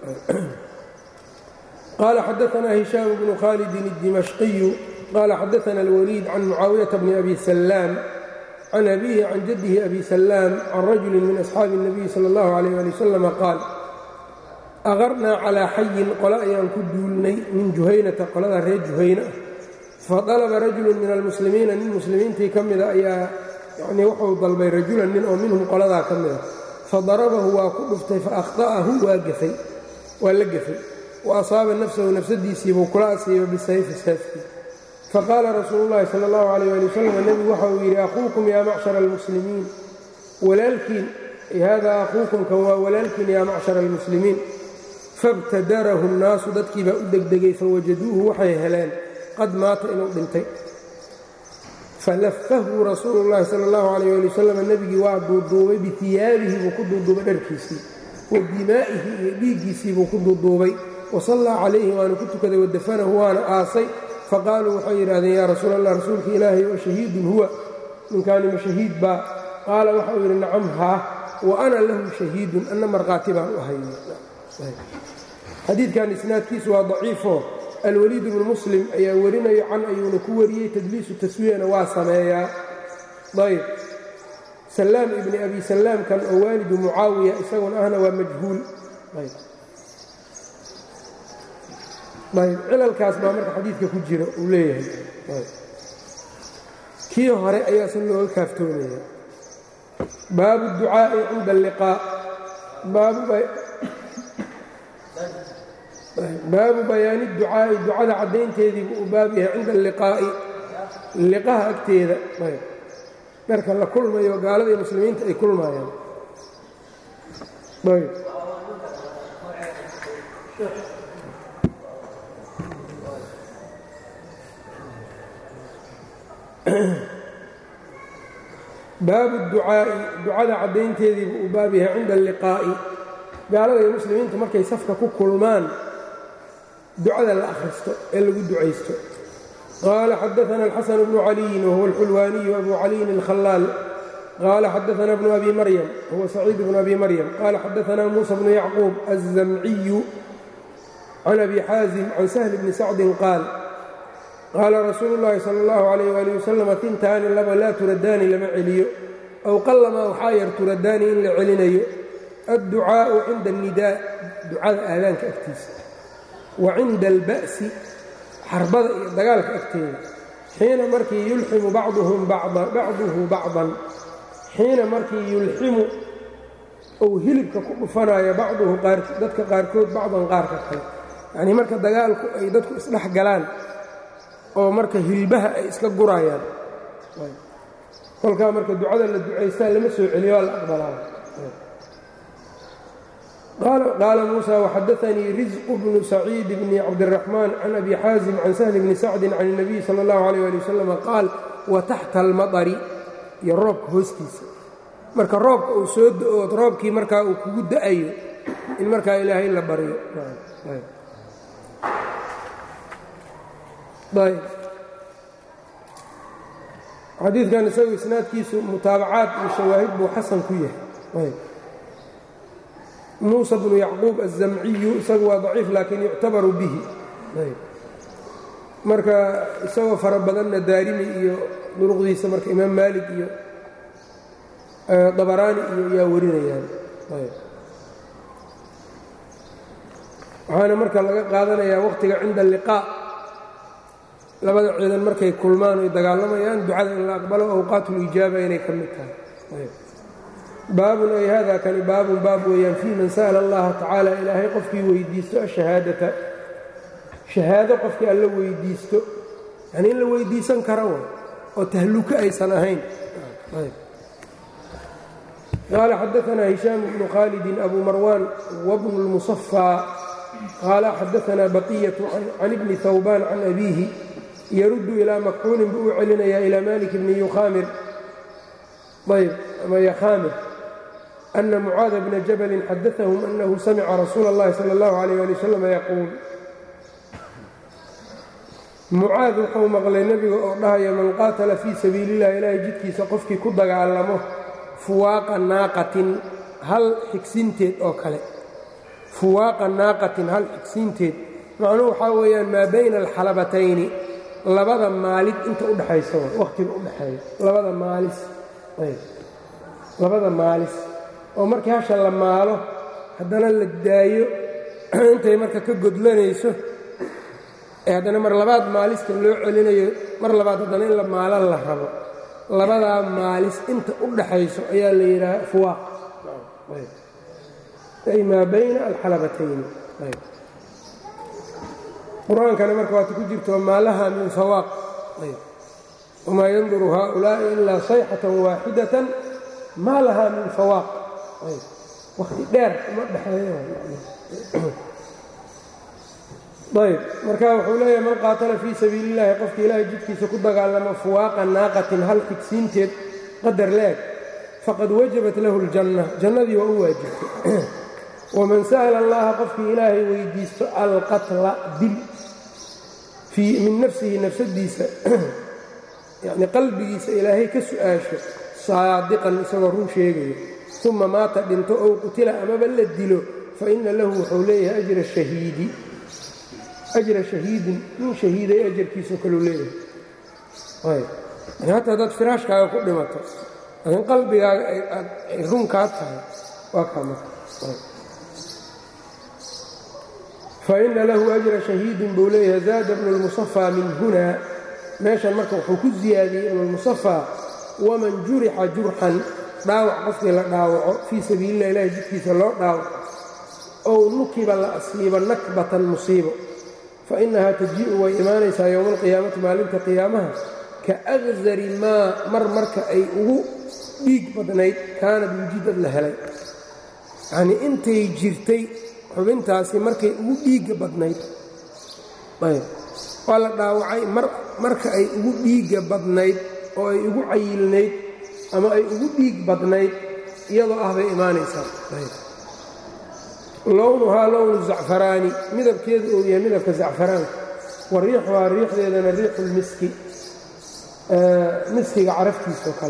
qaala xadaanaa hishaam bnu khaalidin الdimashqiyu qaala xadaana اlwaliid can mucaawiyaةa bni abi salaam can abihi can jaddihi abi salaam can rajuli min asxaabi الnabiyi salى اllahu عalيh ali wasalam qaal aqarnaa calaa xayin qole ayaan ku duulnay min juhaynata qolada reer juhayna ah fadalaba rajulu min almuslimiina nin muslimiintii ka mida ayaa yanii wuxuu dalbay rajulan nin oo minhum qoladaa ka mida fadarabahu waa ku dhuftay faakhta'ahu waa gafay waa la gafay wa asaaba nafsahu nafsadiisiibuu kula asiiba bisayfi seefkii faqaala rasuulu llahi sala allahu calayh ali wasalam nebigu waxa uu yidhi akhuukum yaa macshara almuslimiin walaalkiin haadaa akhuukum kan waa walaalkiin yaa macshara almuslimiin fabtadarahu nnaasu dadkii baa u degdegay fawajaduuhu waxay heleen qad maata inuu dhintay falafahu rasuulu llahi sala allahu calayh ali wasalam nebigii waa duuduubay bitiyaabihi buu ku duuduubay dharkiisii wa dimaa'ihi iyo dhiiggiisii buu ku duuduubay wa sallaa calayhi waana ku tukaday wadafanahu waana aasay faqaaluu waxay yidhahdeen yaa rasuul allah rasuulka ilaahay oo shahiidun huwa ninkaanima shahiid baa qaala waxa uu yidhi nacam haa wa ana lahu shahiidun anna markhaati baan u ahay xadiidkan isnaadkiisu waa daciifo alwaliid bnu muslim ayaa warinayo can ayuuna ku wariyey tadliisu taswiyana waa sameeyaa ayb salaam ibni abi salaamkan oo waalidu mucaawiya isaguna ahna waa majhuul ayb cilalkaas baa marka xadiidka ku jira uu leeyahay kii hore ayaasan looga kaaftoomaya baabu ducaa'i cinda alliqaa baabu bayaani ducaa'i ducada caddaynteediibu uu baab yahay cinda alliqaa'i liqaha agteeda marka la kulmayo gaalada iyo muslimiinta ay kulmayaan baabu ducaa'i ducada caddaynteediibu uu baab yahay cinda alliqaa'i gaalada iyo muslimiinta markay safka ku kulmaan ducada la akhristo ee lagu ducaysto qaala xadaana alxasan bnu caliyin wahuwa alxulwaaniyu abu caliyin alkhalaal qaala xadaana bnu abi maryam huwa saciid bnu abi maryam qaala xadaana muusa bnu yacquub alzamciyu can abi xaazim can sahli bni sacdin qaal qaala rasuulu llaahi sala allahu calayh waali wasalam tintaani laba laa turadaani lama celiyo aw qallamaa waxaa yar turadaani in la celinayo adducaa'u cinda alnidaa ducada aadaanka agtiisa wa cinda alba'si xarbada iyo dagaalka agteeda xiina markii yulximu bacduhum bacduhu bacdan xiina markii yulximu uu hilibka ku dhufanayo bacduhu dadka qaarkood bacdan qaarka kale yacnii marka dagaalku ay dadku isdhex galaan oo marka hilbaha ay iska gurayaan kolkaa marka ducada la ducaystaa lama soo celiyo waa la aqbalaa qaala muuسى وxadaثnii رزق بن سacيid بن cabdالرaحmن عan أbi xاaزم عan سهل بن sacد عan النبي slى الlaه عليه لي وsلم qaal وتaxta الmaطri iyo roobka hoostiisa marka roobka uu soo do-ood roobkii markaa uu kugu da-ayo in markaa ilaahay la baryo xadiidkan isagu isnaadkiisu mutaabacaad iyo shawaahid buu xasan ku yahay muuسى bnu yacquub الزamciyu isagu waa ضaciif laakiin yuctabaru bihi marka isagoo fara badanna daarimi iyo duruqdiisa marka imaam maalik iyo dabaraani iyo yaa warinayaan waxaana marka laga qaadanayaa waqtiga cinda اliqاء labada ciidan markay kulmaan oy dagaalamayaan ducada in la aqbalo awqaat اlijaaba inay ka mid tahay baabun ay hada kani baabun baab weeyaan fii man sa'la allaha tacaala ilaahay qofkii weydiisto ashahaadata shahaado qofkii alla weydiisto yanii in la weydiisan kara way oo tahluko aysan ahayn qaala xadaanaa hishaam bnu khaalidin abu marwaan wabnu اlmusafaa qaala xadaanaa baqiyatu can ibni hawbaan can abiihi yaruddu ilaa makxuulin buu u celinayaa ilaa malik bni yukhaamir ayb ama yakhaamir أna mucaada bna jabalin xadaثahum أnahu samica rasuula اllahi salى اllahu عalيyه ali wslam yaquul mucaad wuxuu maqlay nebiga oo dhahaya man qaatala fii sabiili اllah ilaahay jidkiisa qofkii ku dagaalamo fuwaaqa naaqatin hal xigsinteed oo kale fuwaaqa naaqatin hal xigsiinteed macnuhu waxaa weeyaan maa bayna alxalabatayni labada maalid inta udhexaysa wakhtiga udhexeeya labada maalis labada maalis oo markii hasha la maalo haddana la daayo intay marka ka godlanayso ee haddana mar labaad maalista loo celinayo mar labaad haddana in la maalo la rabo labadaa maalis inta u dhaxayso ayaa la yidhaaha fuwaaq ay maa bayna alxalabatayni qur-aankana marka waata ku jirto maalaha min fawaaq wamaa yanduru haaulaa'i ilaa sayxatan waaxidatan maa lahaa min fawaaq wakhti dheer uma dhexeeya ayb marka wuxuu leeyahay man qaatala fii sabiili اllahi qofka ilaahay jidkiisa ku dagaalamo fuwaaqa naaqatin hal xigsiinteed qadar leeg faqad wajabat lahu اljanna jannadii waa u waajibtay waman sa'la allaha qofkii ilaahay weydiisto alqatla dil min nafsihi nafsadiisa yani qalbigiisa ilaahay ka su'aasho saadiqan isagoo run sheegayo uma maata dhinto ow qutila amaba la dilo faina lahu wuxuu leeyahay ajra shahiidi ajra shahiidin nin shahiiday ajarkiisao kaleu leeyahay hataa haddaad firaashkaaga ku dhimato laakiin qalbigaaga ay run kaa tahay waa kaa marka faina lahu ajra shahiidin buu leeyahay zaada bnu lmusafaa min hunaa meeshan marka wuxuu ku ziyaadiyey ibnulmusafaa waman jurixa jurxan dhaawac qofkii la dhaawaco fii sabiililah ilahi jidkiisa loo dhaawaco ow nukiba la asiibo nakbatan musiibo fa innahaa tajii'u way imaanaysaa yowma alqiyaamati maalinta qiyaamaha ka aqsari maa mar marka ay ugu dhiig badnayd kaanad wujidad la helay yacnii intay jirtay xubintaasi markay ugu dhiigga badnayd ayb waa la dhaawacay marka ay ugu dhiigga badnayd oo ay ugu cayilnayd ama ay ugu dhiig badnayd iyadoo ah bay imaanaysaa lownuhaa lownu zacfaraani midabkeedu uu yahay midabka zacfaraanka wa riixuhaa riixdeedana riixulmiski miskiga caraftiisoo kale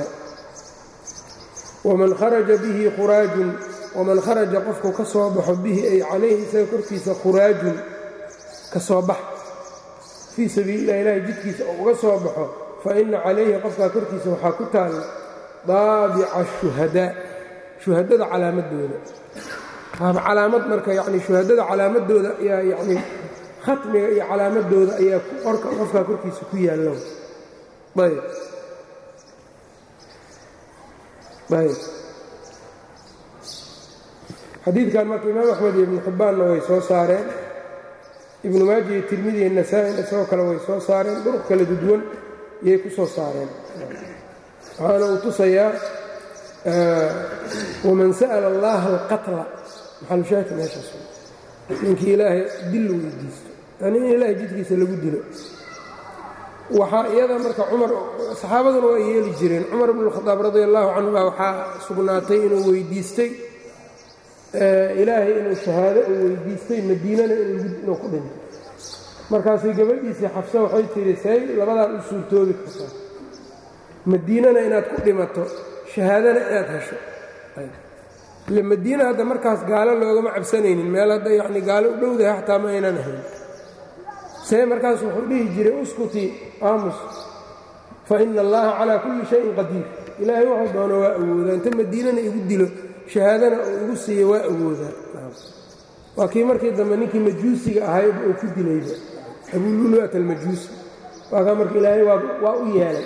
waman kharaja bihi khuraajun waman kharaja qofku ka soo baxo bihi ay calayhi isaga korkiisa khuraajun ka soo bax fii sabiililah ilaahi jidkiisa oo uga soo baxo fa inna calayhi qofkaa korkiisa waxaa ku taalla daabica shuhadaa shuhadada calaamadooda waaba calaamad marka yacni shuhadada calaamadooda ayaa yacni khatmiga iyo calaamadooda ayaa qorka qofkaa korkiisa ku yaallo ayb ayb xadiidkan marka imaam axmed iyo ibnu xibbaanna way soo saareen ibnu maaja iyo tirmidi iyo nasaa-in isagoo kale way soo saareen duruq kala duduwan iyay ku soo saareen waxaana uu tusayaa waman sa'ala allaha alqatla maxalushaaki meeshaas ninkii ilaahay dil weydiisto yani in ilaahay jidkiisa lagu dilo waxaa iyada marka cumar saxaabaduna waa yeeli jireen cumar bnu khadaab radi allahu canhu baa waxaa sugnaatay inuu weydiistay ilaahay inuu shahaado uu weydiistay madiinana inuu ku dhinto markaasay gabadhiisii xafsa waxay tidhi say labadaan u suurtoobi kartaa madiinana inaad ku dhimato shahaadana inaad hesho ile madiina hadda markaas gaalo loogama cabsanaynin meel hadda yacni gaalo u dhowdahay xataa ma aynan ahayn see markaas wuxuu dhihi jiray uskutii aamus fa ina allaha calaa kulli shayin qadiir ilaahay wuxuu doono waa awoodaa inta madiinana igu dilo shahaadana uu igu siiya waa awoodaa waa kii markii dambe ninkii majuusiga ahay uu ku dilayba abululuat almajuusi waa kaa marka ilaahay waa u yeelay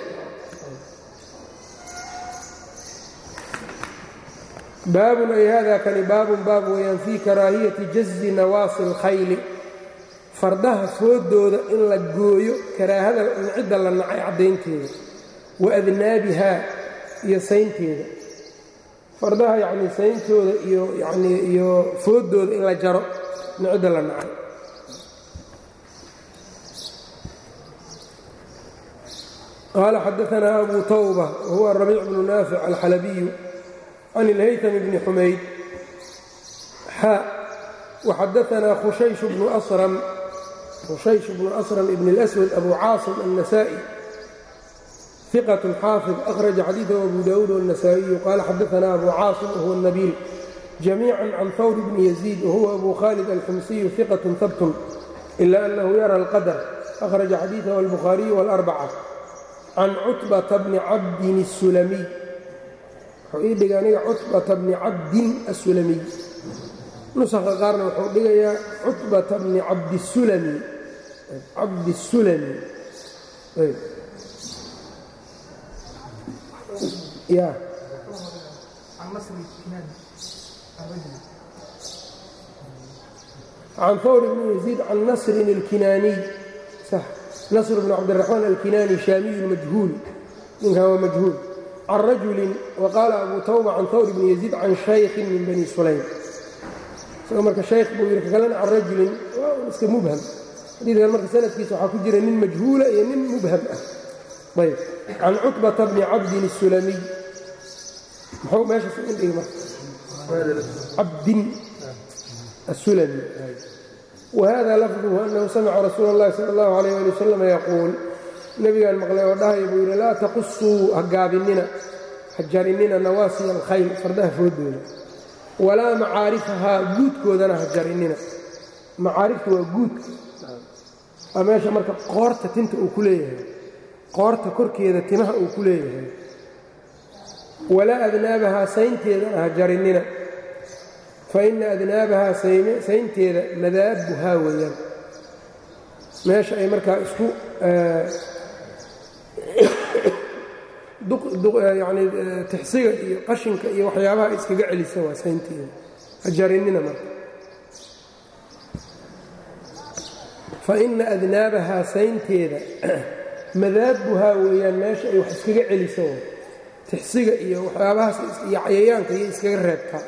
baabun ay hada kani baabun baab weeyaan fii karaahiyati jazi nawaasi اlkhayli fardaha foodooda in la gooyo karaahada cidda la nacay caddaynteeda wa adnaabihaa iyo saynteeda fardaha yacnii sayntooda iyo yanii iyo foodooda in la jaro cidda la nacay qaala xadaanaa abu tawba wahuwa rabiic bnu naafic alxalabiyu can اlhaytm bni xumayd xa waxadaanaa khushaysh bnu asram khushaysh bnu asram ibn اlأswad abu caasim النasaaئي ثiqة xaafظ أkhraجa xadiiثه abu dawuud والنasaaئiyu qaala xadaanaa abu caasim wahuwa الnabiil جamيiعا can hawr bni يزيid wahuwa abu khaalid alxumsiyu ثiqaة habt إla أnnahu yara اlqadr أkhraجa xadiiثه الbukhaariyu والأrbcة can cutbata bni cabdin الsulamiy wuxuu ii dhigay aniga cutbata bni cabdin asulamiy nusakha qaarna wuxuu dhigayaa cutbata bni cabdisulami cabdisulami ya can hawr bni yaziid can nasrin اlkinaaniy sax nasr bn cabdiraxmaan alkinaani shaamiyu majhuul ninkan waa majhuul can rajulin waqaala abu tawba can hawr bni yaziid can shaykhin min bani sulaym isagoo marka shaykh buu yidhi kakalena can rajulin waa iska mubham xadiidkan marka sanadkiisa waxaa ku jira nin majhuula iyo nin mubham ah ayb can cutbata bni cabdin الsulamiy muxuu meeshaas u dhigi marka cabdin asulami whada lafduhu anahu samica rasuula اllahi sala اllahu alayh ali wasalam yaquul nebigaan maqlay oo dhahaya buu yidhi laa taqusuu ha gaabinina ha jarinina nawaasiya alkhayl fardaha foodooda walaa macaarifahaa guudkoodana ha jarinina macaariftu waa guudka waa meesha marka qoorta tinta uu ku leeyahay qoorta korkeeda timaha uu ku leeyahay walaa adnaabahaa saynteedana ha jarinina faina adnaabahaa saynteeda madaabuhaa weeyaan meesha ay markaa isku yani tixsiga iyo qashinka iyo waxyaabaha iskaga celisa waa saynteeda ha jarinina marka faina adnaabahaa saynteeda madaabuhaa weeyaan meesha ay wax iskaga celisa tixsiga iyo waxyaabahaas iyo cayayaanka iyo iskaga reebtaa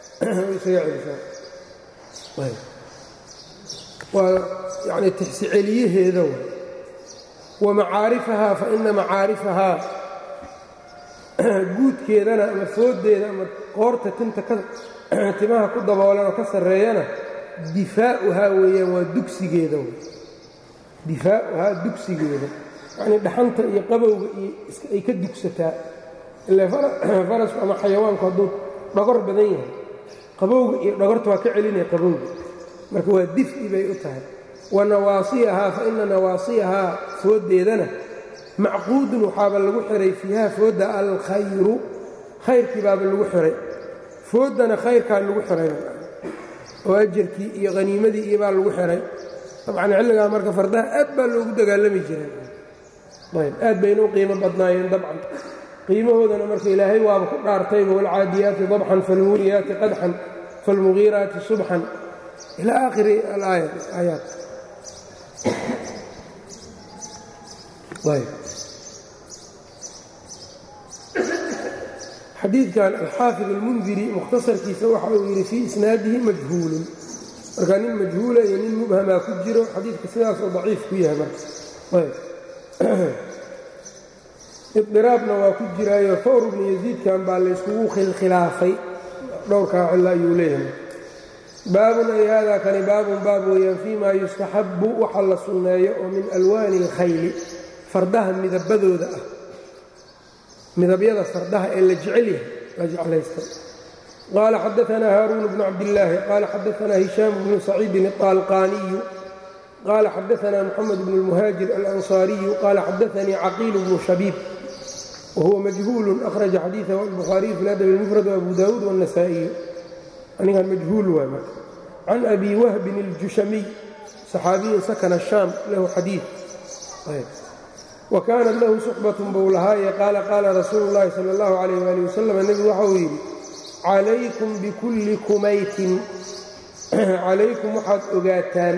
waa yani tixsi celiyaheeda wa macaarifahaa fa ina macaarifahaa guudkeedana ama fooddeeda ama qoorta tinta timaha ku daboolan oo ka sarreeyana difaa'uhaa weeyaan waa dugsigeeda difaa'uhaa dugsigeeda yacnii dhaxanta iyo qabowga iyo ay ka dugsataa ile farasku ama xayawaanku hadduu dhogor badan yahay qabowga iyo dhogorta waa ka celinaya qabowga marka waa difi bay u tahay wa nawaasiyahaa fa ina nawaasiyahaa fooddeedana macquudun waxaaba lagu xihay fiiha foodda alkhayru khayrkii baaba lagu xihay fooddana khayrkaa lagu xihay oo ajarkii iyo haniimadii iyo baa lagu xihay dabcan xilligaa marka fardaha aad baa loogu dagaalami jiray ayb aad bayna u qiimo badnaayeen dabcan qiimahoodana marka ilaahay waaba ku dhaartayba waalcaadiyaati dabxan falmuuriyaati qadxan falmugiiraati subxan ilaa aakhiri alaayaat xadiidkan alxaafid almundiri mukhtasarkiisa waxa uu yidhi fii isnaadihi majhuulun marka nin majhuula iyo nin mubhamaa ku jiro xadiidka sidaasoo daciif ku yahay marka idiraabna waa ku jiraayo fawr bnu yaziidkan baa layskugu khilkhilaafay dhowrkaa cilo ayuu leeyahay baabun ay haadaa kani baabun baab weeyaan fii maa yustaxabbu waxa la sunneeyo oo min alwaani alkhayli fardaha midabadooda ah midabyada fardaha ee la jecel yahay la jeclaysta qaala xadaanaa haaruun bnu cabdillaahi qaala xadaanaa hishaam bnu saciidin الطaalqaaniyu qaala xadaanaa moxamed bnu اlmuhaajir alanصaariyu qaala xadaanii caqiil bnu shabiib wahuwa majhuulu akhraja xadiiثahu albukhaariyu fi ladab اlmufrad wabu daawuud wالnasaئiyu anigan majhuul waay marka can abi wahbin اljushamiy صaxaabiyin sakana shaam lahu xadiiث wakaanat lahu suxbatun buu lahaaye qaala qaala rasuulu llaahi sala allahu calayh waali wasalam nebigu waxa uu yidhi calaykum bikulli kumaytin calaykum waxaad ogaataan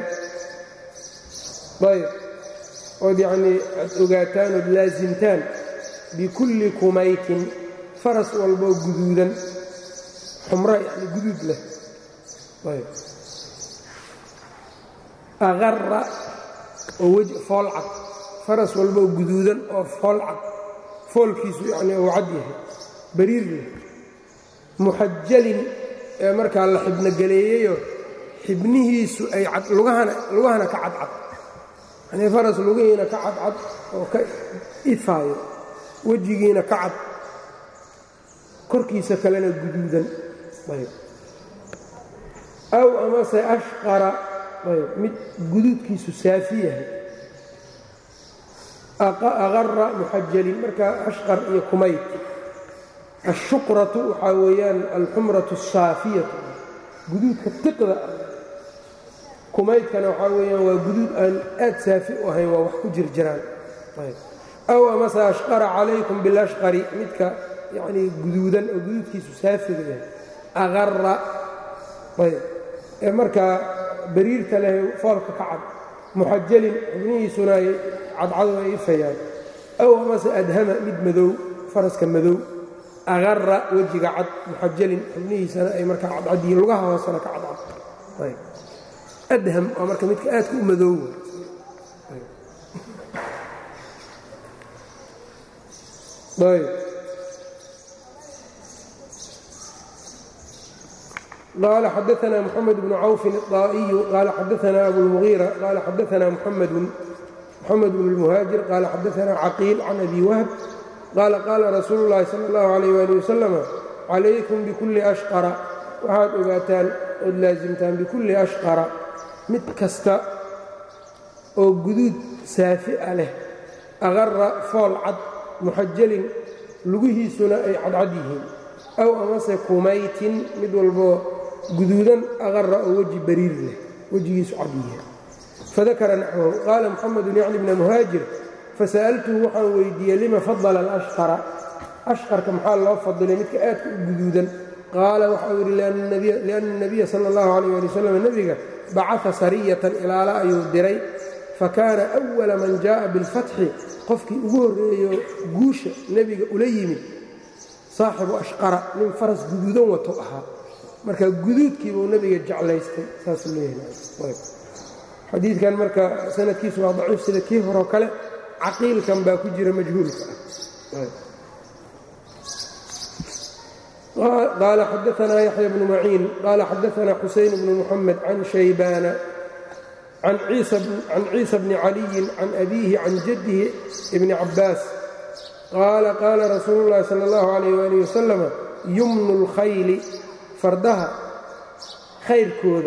ayb ood yacnii aad ogaataan ood laasimtaan bikulli kumaytin faras walboo guduudan xumro yacni guduud leh ayb aqara oo weji foolcad faras walboo guduudan oo fool cad foolkiisu yacnii uu cad yahay bariir leh muxajalin ee markaa la xibnogeleeyeyoo xibnihiisu ay cad lugahana lugahana ka cadcad yanii faras lugihiina ka cadcad oo ka ifaayo wejigiina ka cad korkiisa kalena guduudan ayb aw amase ashqara ayb mid guduudkiisu saafi yahay aqara muxajalin marka ashqar iyo kumayt ashuqratu waxaa weeyaan alxumratu asaafiyatu guduudka tiqda ah kumaydkana waxaa weeyaan waa guduud aan aad saafi u ahayn waa wax ku jirjiraan aw amase ashqara calaykum bilashqari midka yanii guduudan oo guduudkiisu saafiga yahay aqara ayb ee markaa bariirta leh foolka ka cad muxajalin xubnihiisuna ay cadcado ay ifayaan aw amase adhama mid madow faraska madow aqara wejiga cad muxajalin xubnihiisana ay markaa cadcad yihiin lugaha hoosena ka cadcad adham waa marka midka aadka u madoow ayb qaala xadaana mxamed bnu cawfin الطaa'iyu qaala xadaana abulmugiira qaala xadaana muxamedu mxamed bn اlmuhaajir qaala xadaana caqiil can abi wahb qaala qaala rasuulu اllahi salى اllahu عalayh ali wasalama calaykum bikulli ashqara waxaad ogaataan ood laasimtaan bikulli ashqara mid kasta oo guduud saafi a leh aqara fool cad muxajalin lugihiisuna ay cadcad yihiin aw amase kumaytin mid walboo guduudan aqara oo weji bariir leh wejigiisu cad yihiin fadakara naxwahu qaala muxamedun yacni bna muhaajir fasa'altuhu waxaan weydiiyey lima fadala alashqara ashqarka maxaa loo fadilay midka aadka u guduudan qaala waxau yidhi lianna اnabiya sala اllahu alayh ali wasalam nebiga bacaa sariyatan ilaala ayuu diray fakaana أwala man jaءa biاlfatxi qofkii ugu horreeyo guusha nebiga ula yimid saaxibu ashqara nin faras guduudan wato ahaa marka guduudkiibuu nebiga jeclaystay saasuu leeyahay xadiidkan marka sanadkiisu waa daciif sida kii horoo kale caqiilkan baa ku jira majhuulka ah qaala xadaanaa yaxya bnu maciin qaala xadaanaa xusayn bnu muxamed can shaybaana can ciisa bni caliyin can abiihi can jaddihi ibni cabbaas qaala qaala rasuulu llahi sala allahu calayh waalih wasalama yumnu اlkhayli fardaha khayrkooda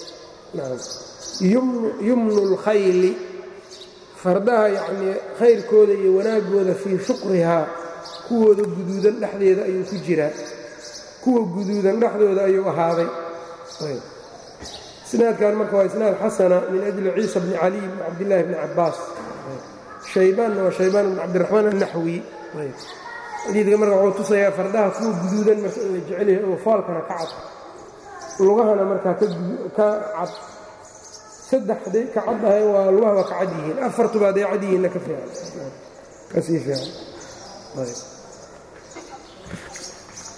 yumnu اlkhayli fardaha yacnii khayrkooda iyo wanaaggooda fii shuqrihaa kuwooda guduudan dhexdeeda ayuu ku jiraa kuwa guduudan dhexdooda ayuu ahaaday isnaadkan marka waa isnaad xasana min ajli ciisa bni caliy bni cabdillaahi bni cabbaas shaybaanna waa shaybaan bni cabdiraxmaan annaxwi xadiidka marka wuxuu tusayaa fardaha kuwa guduudan marka in la jecelyahay oo foolkana ka cad lugahana markaa ka cad saddex hadday ka cad ahay waa lugahaba ka cad yihiin afartuba hadday cad yihiinna ka fiican kasii fiican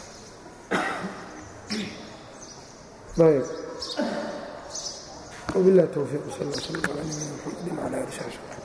ayb وبالله التوفيق صلى الله وسلم على نبينا محمد وعلى اله وصحبه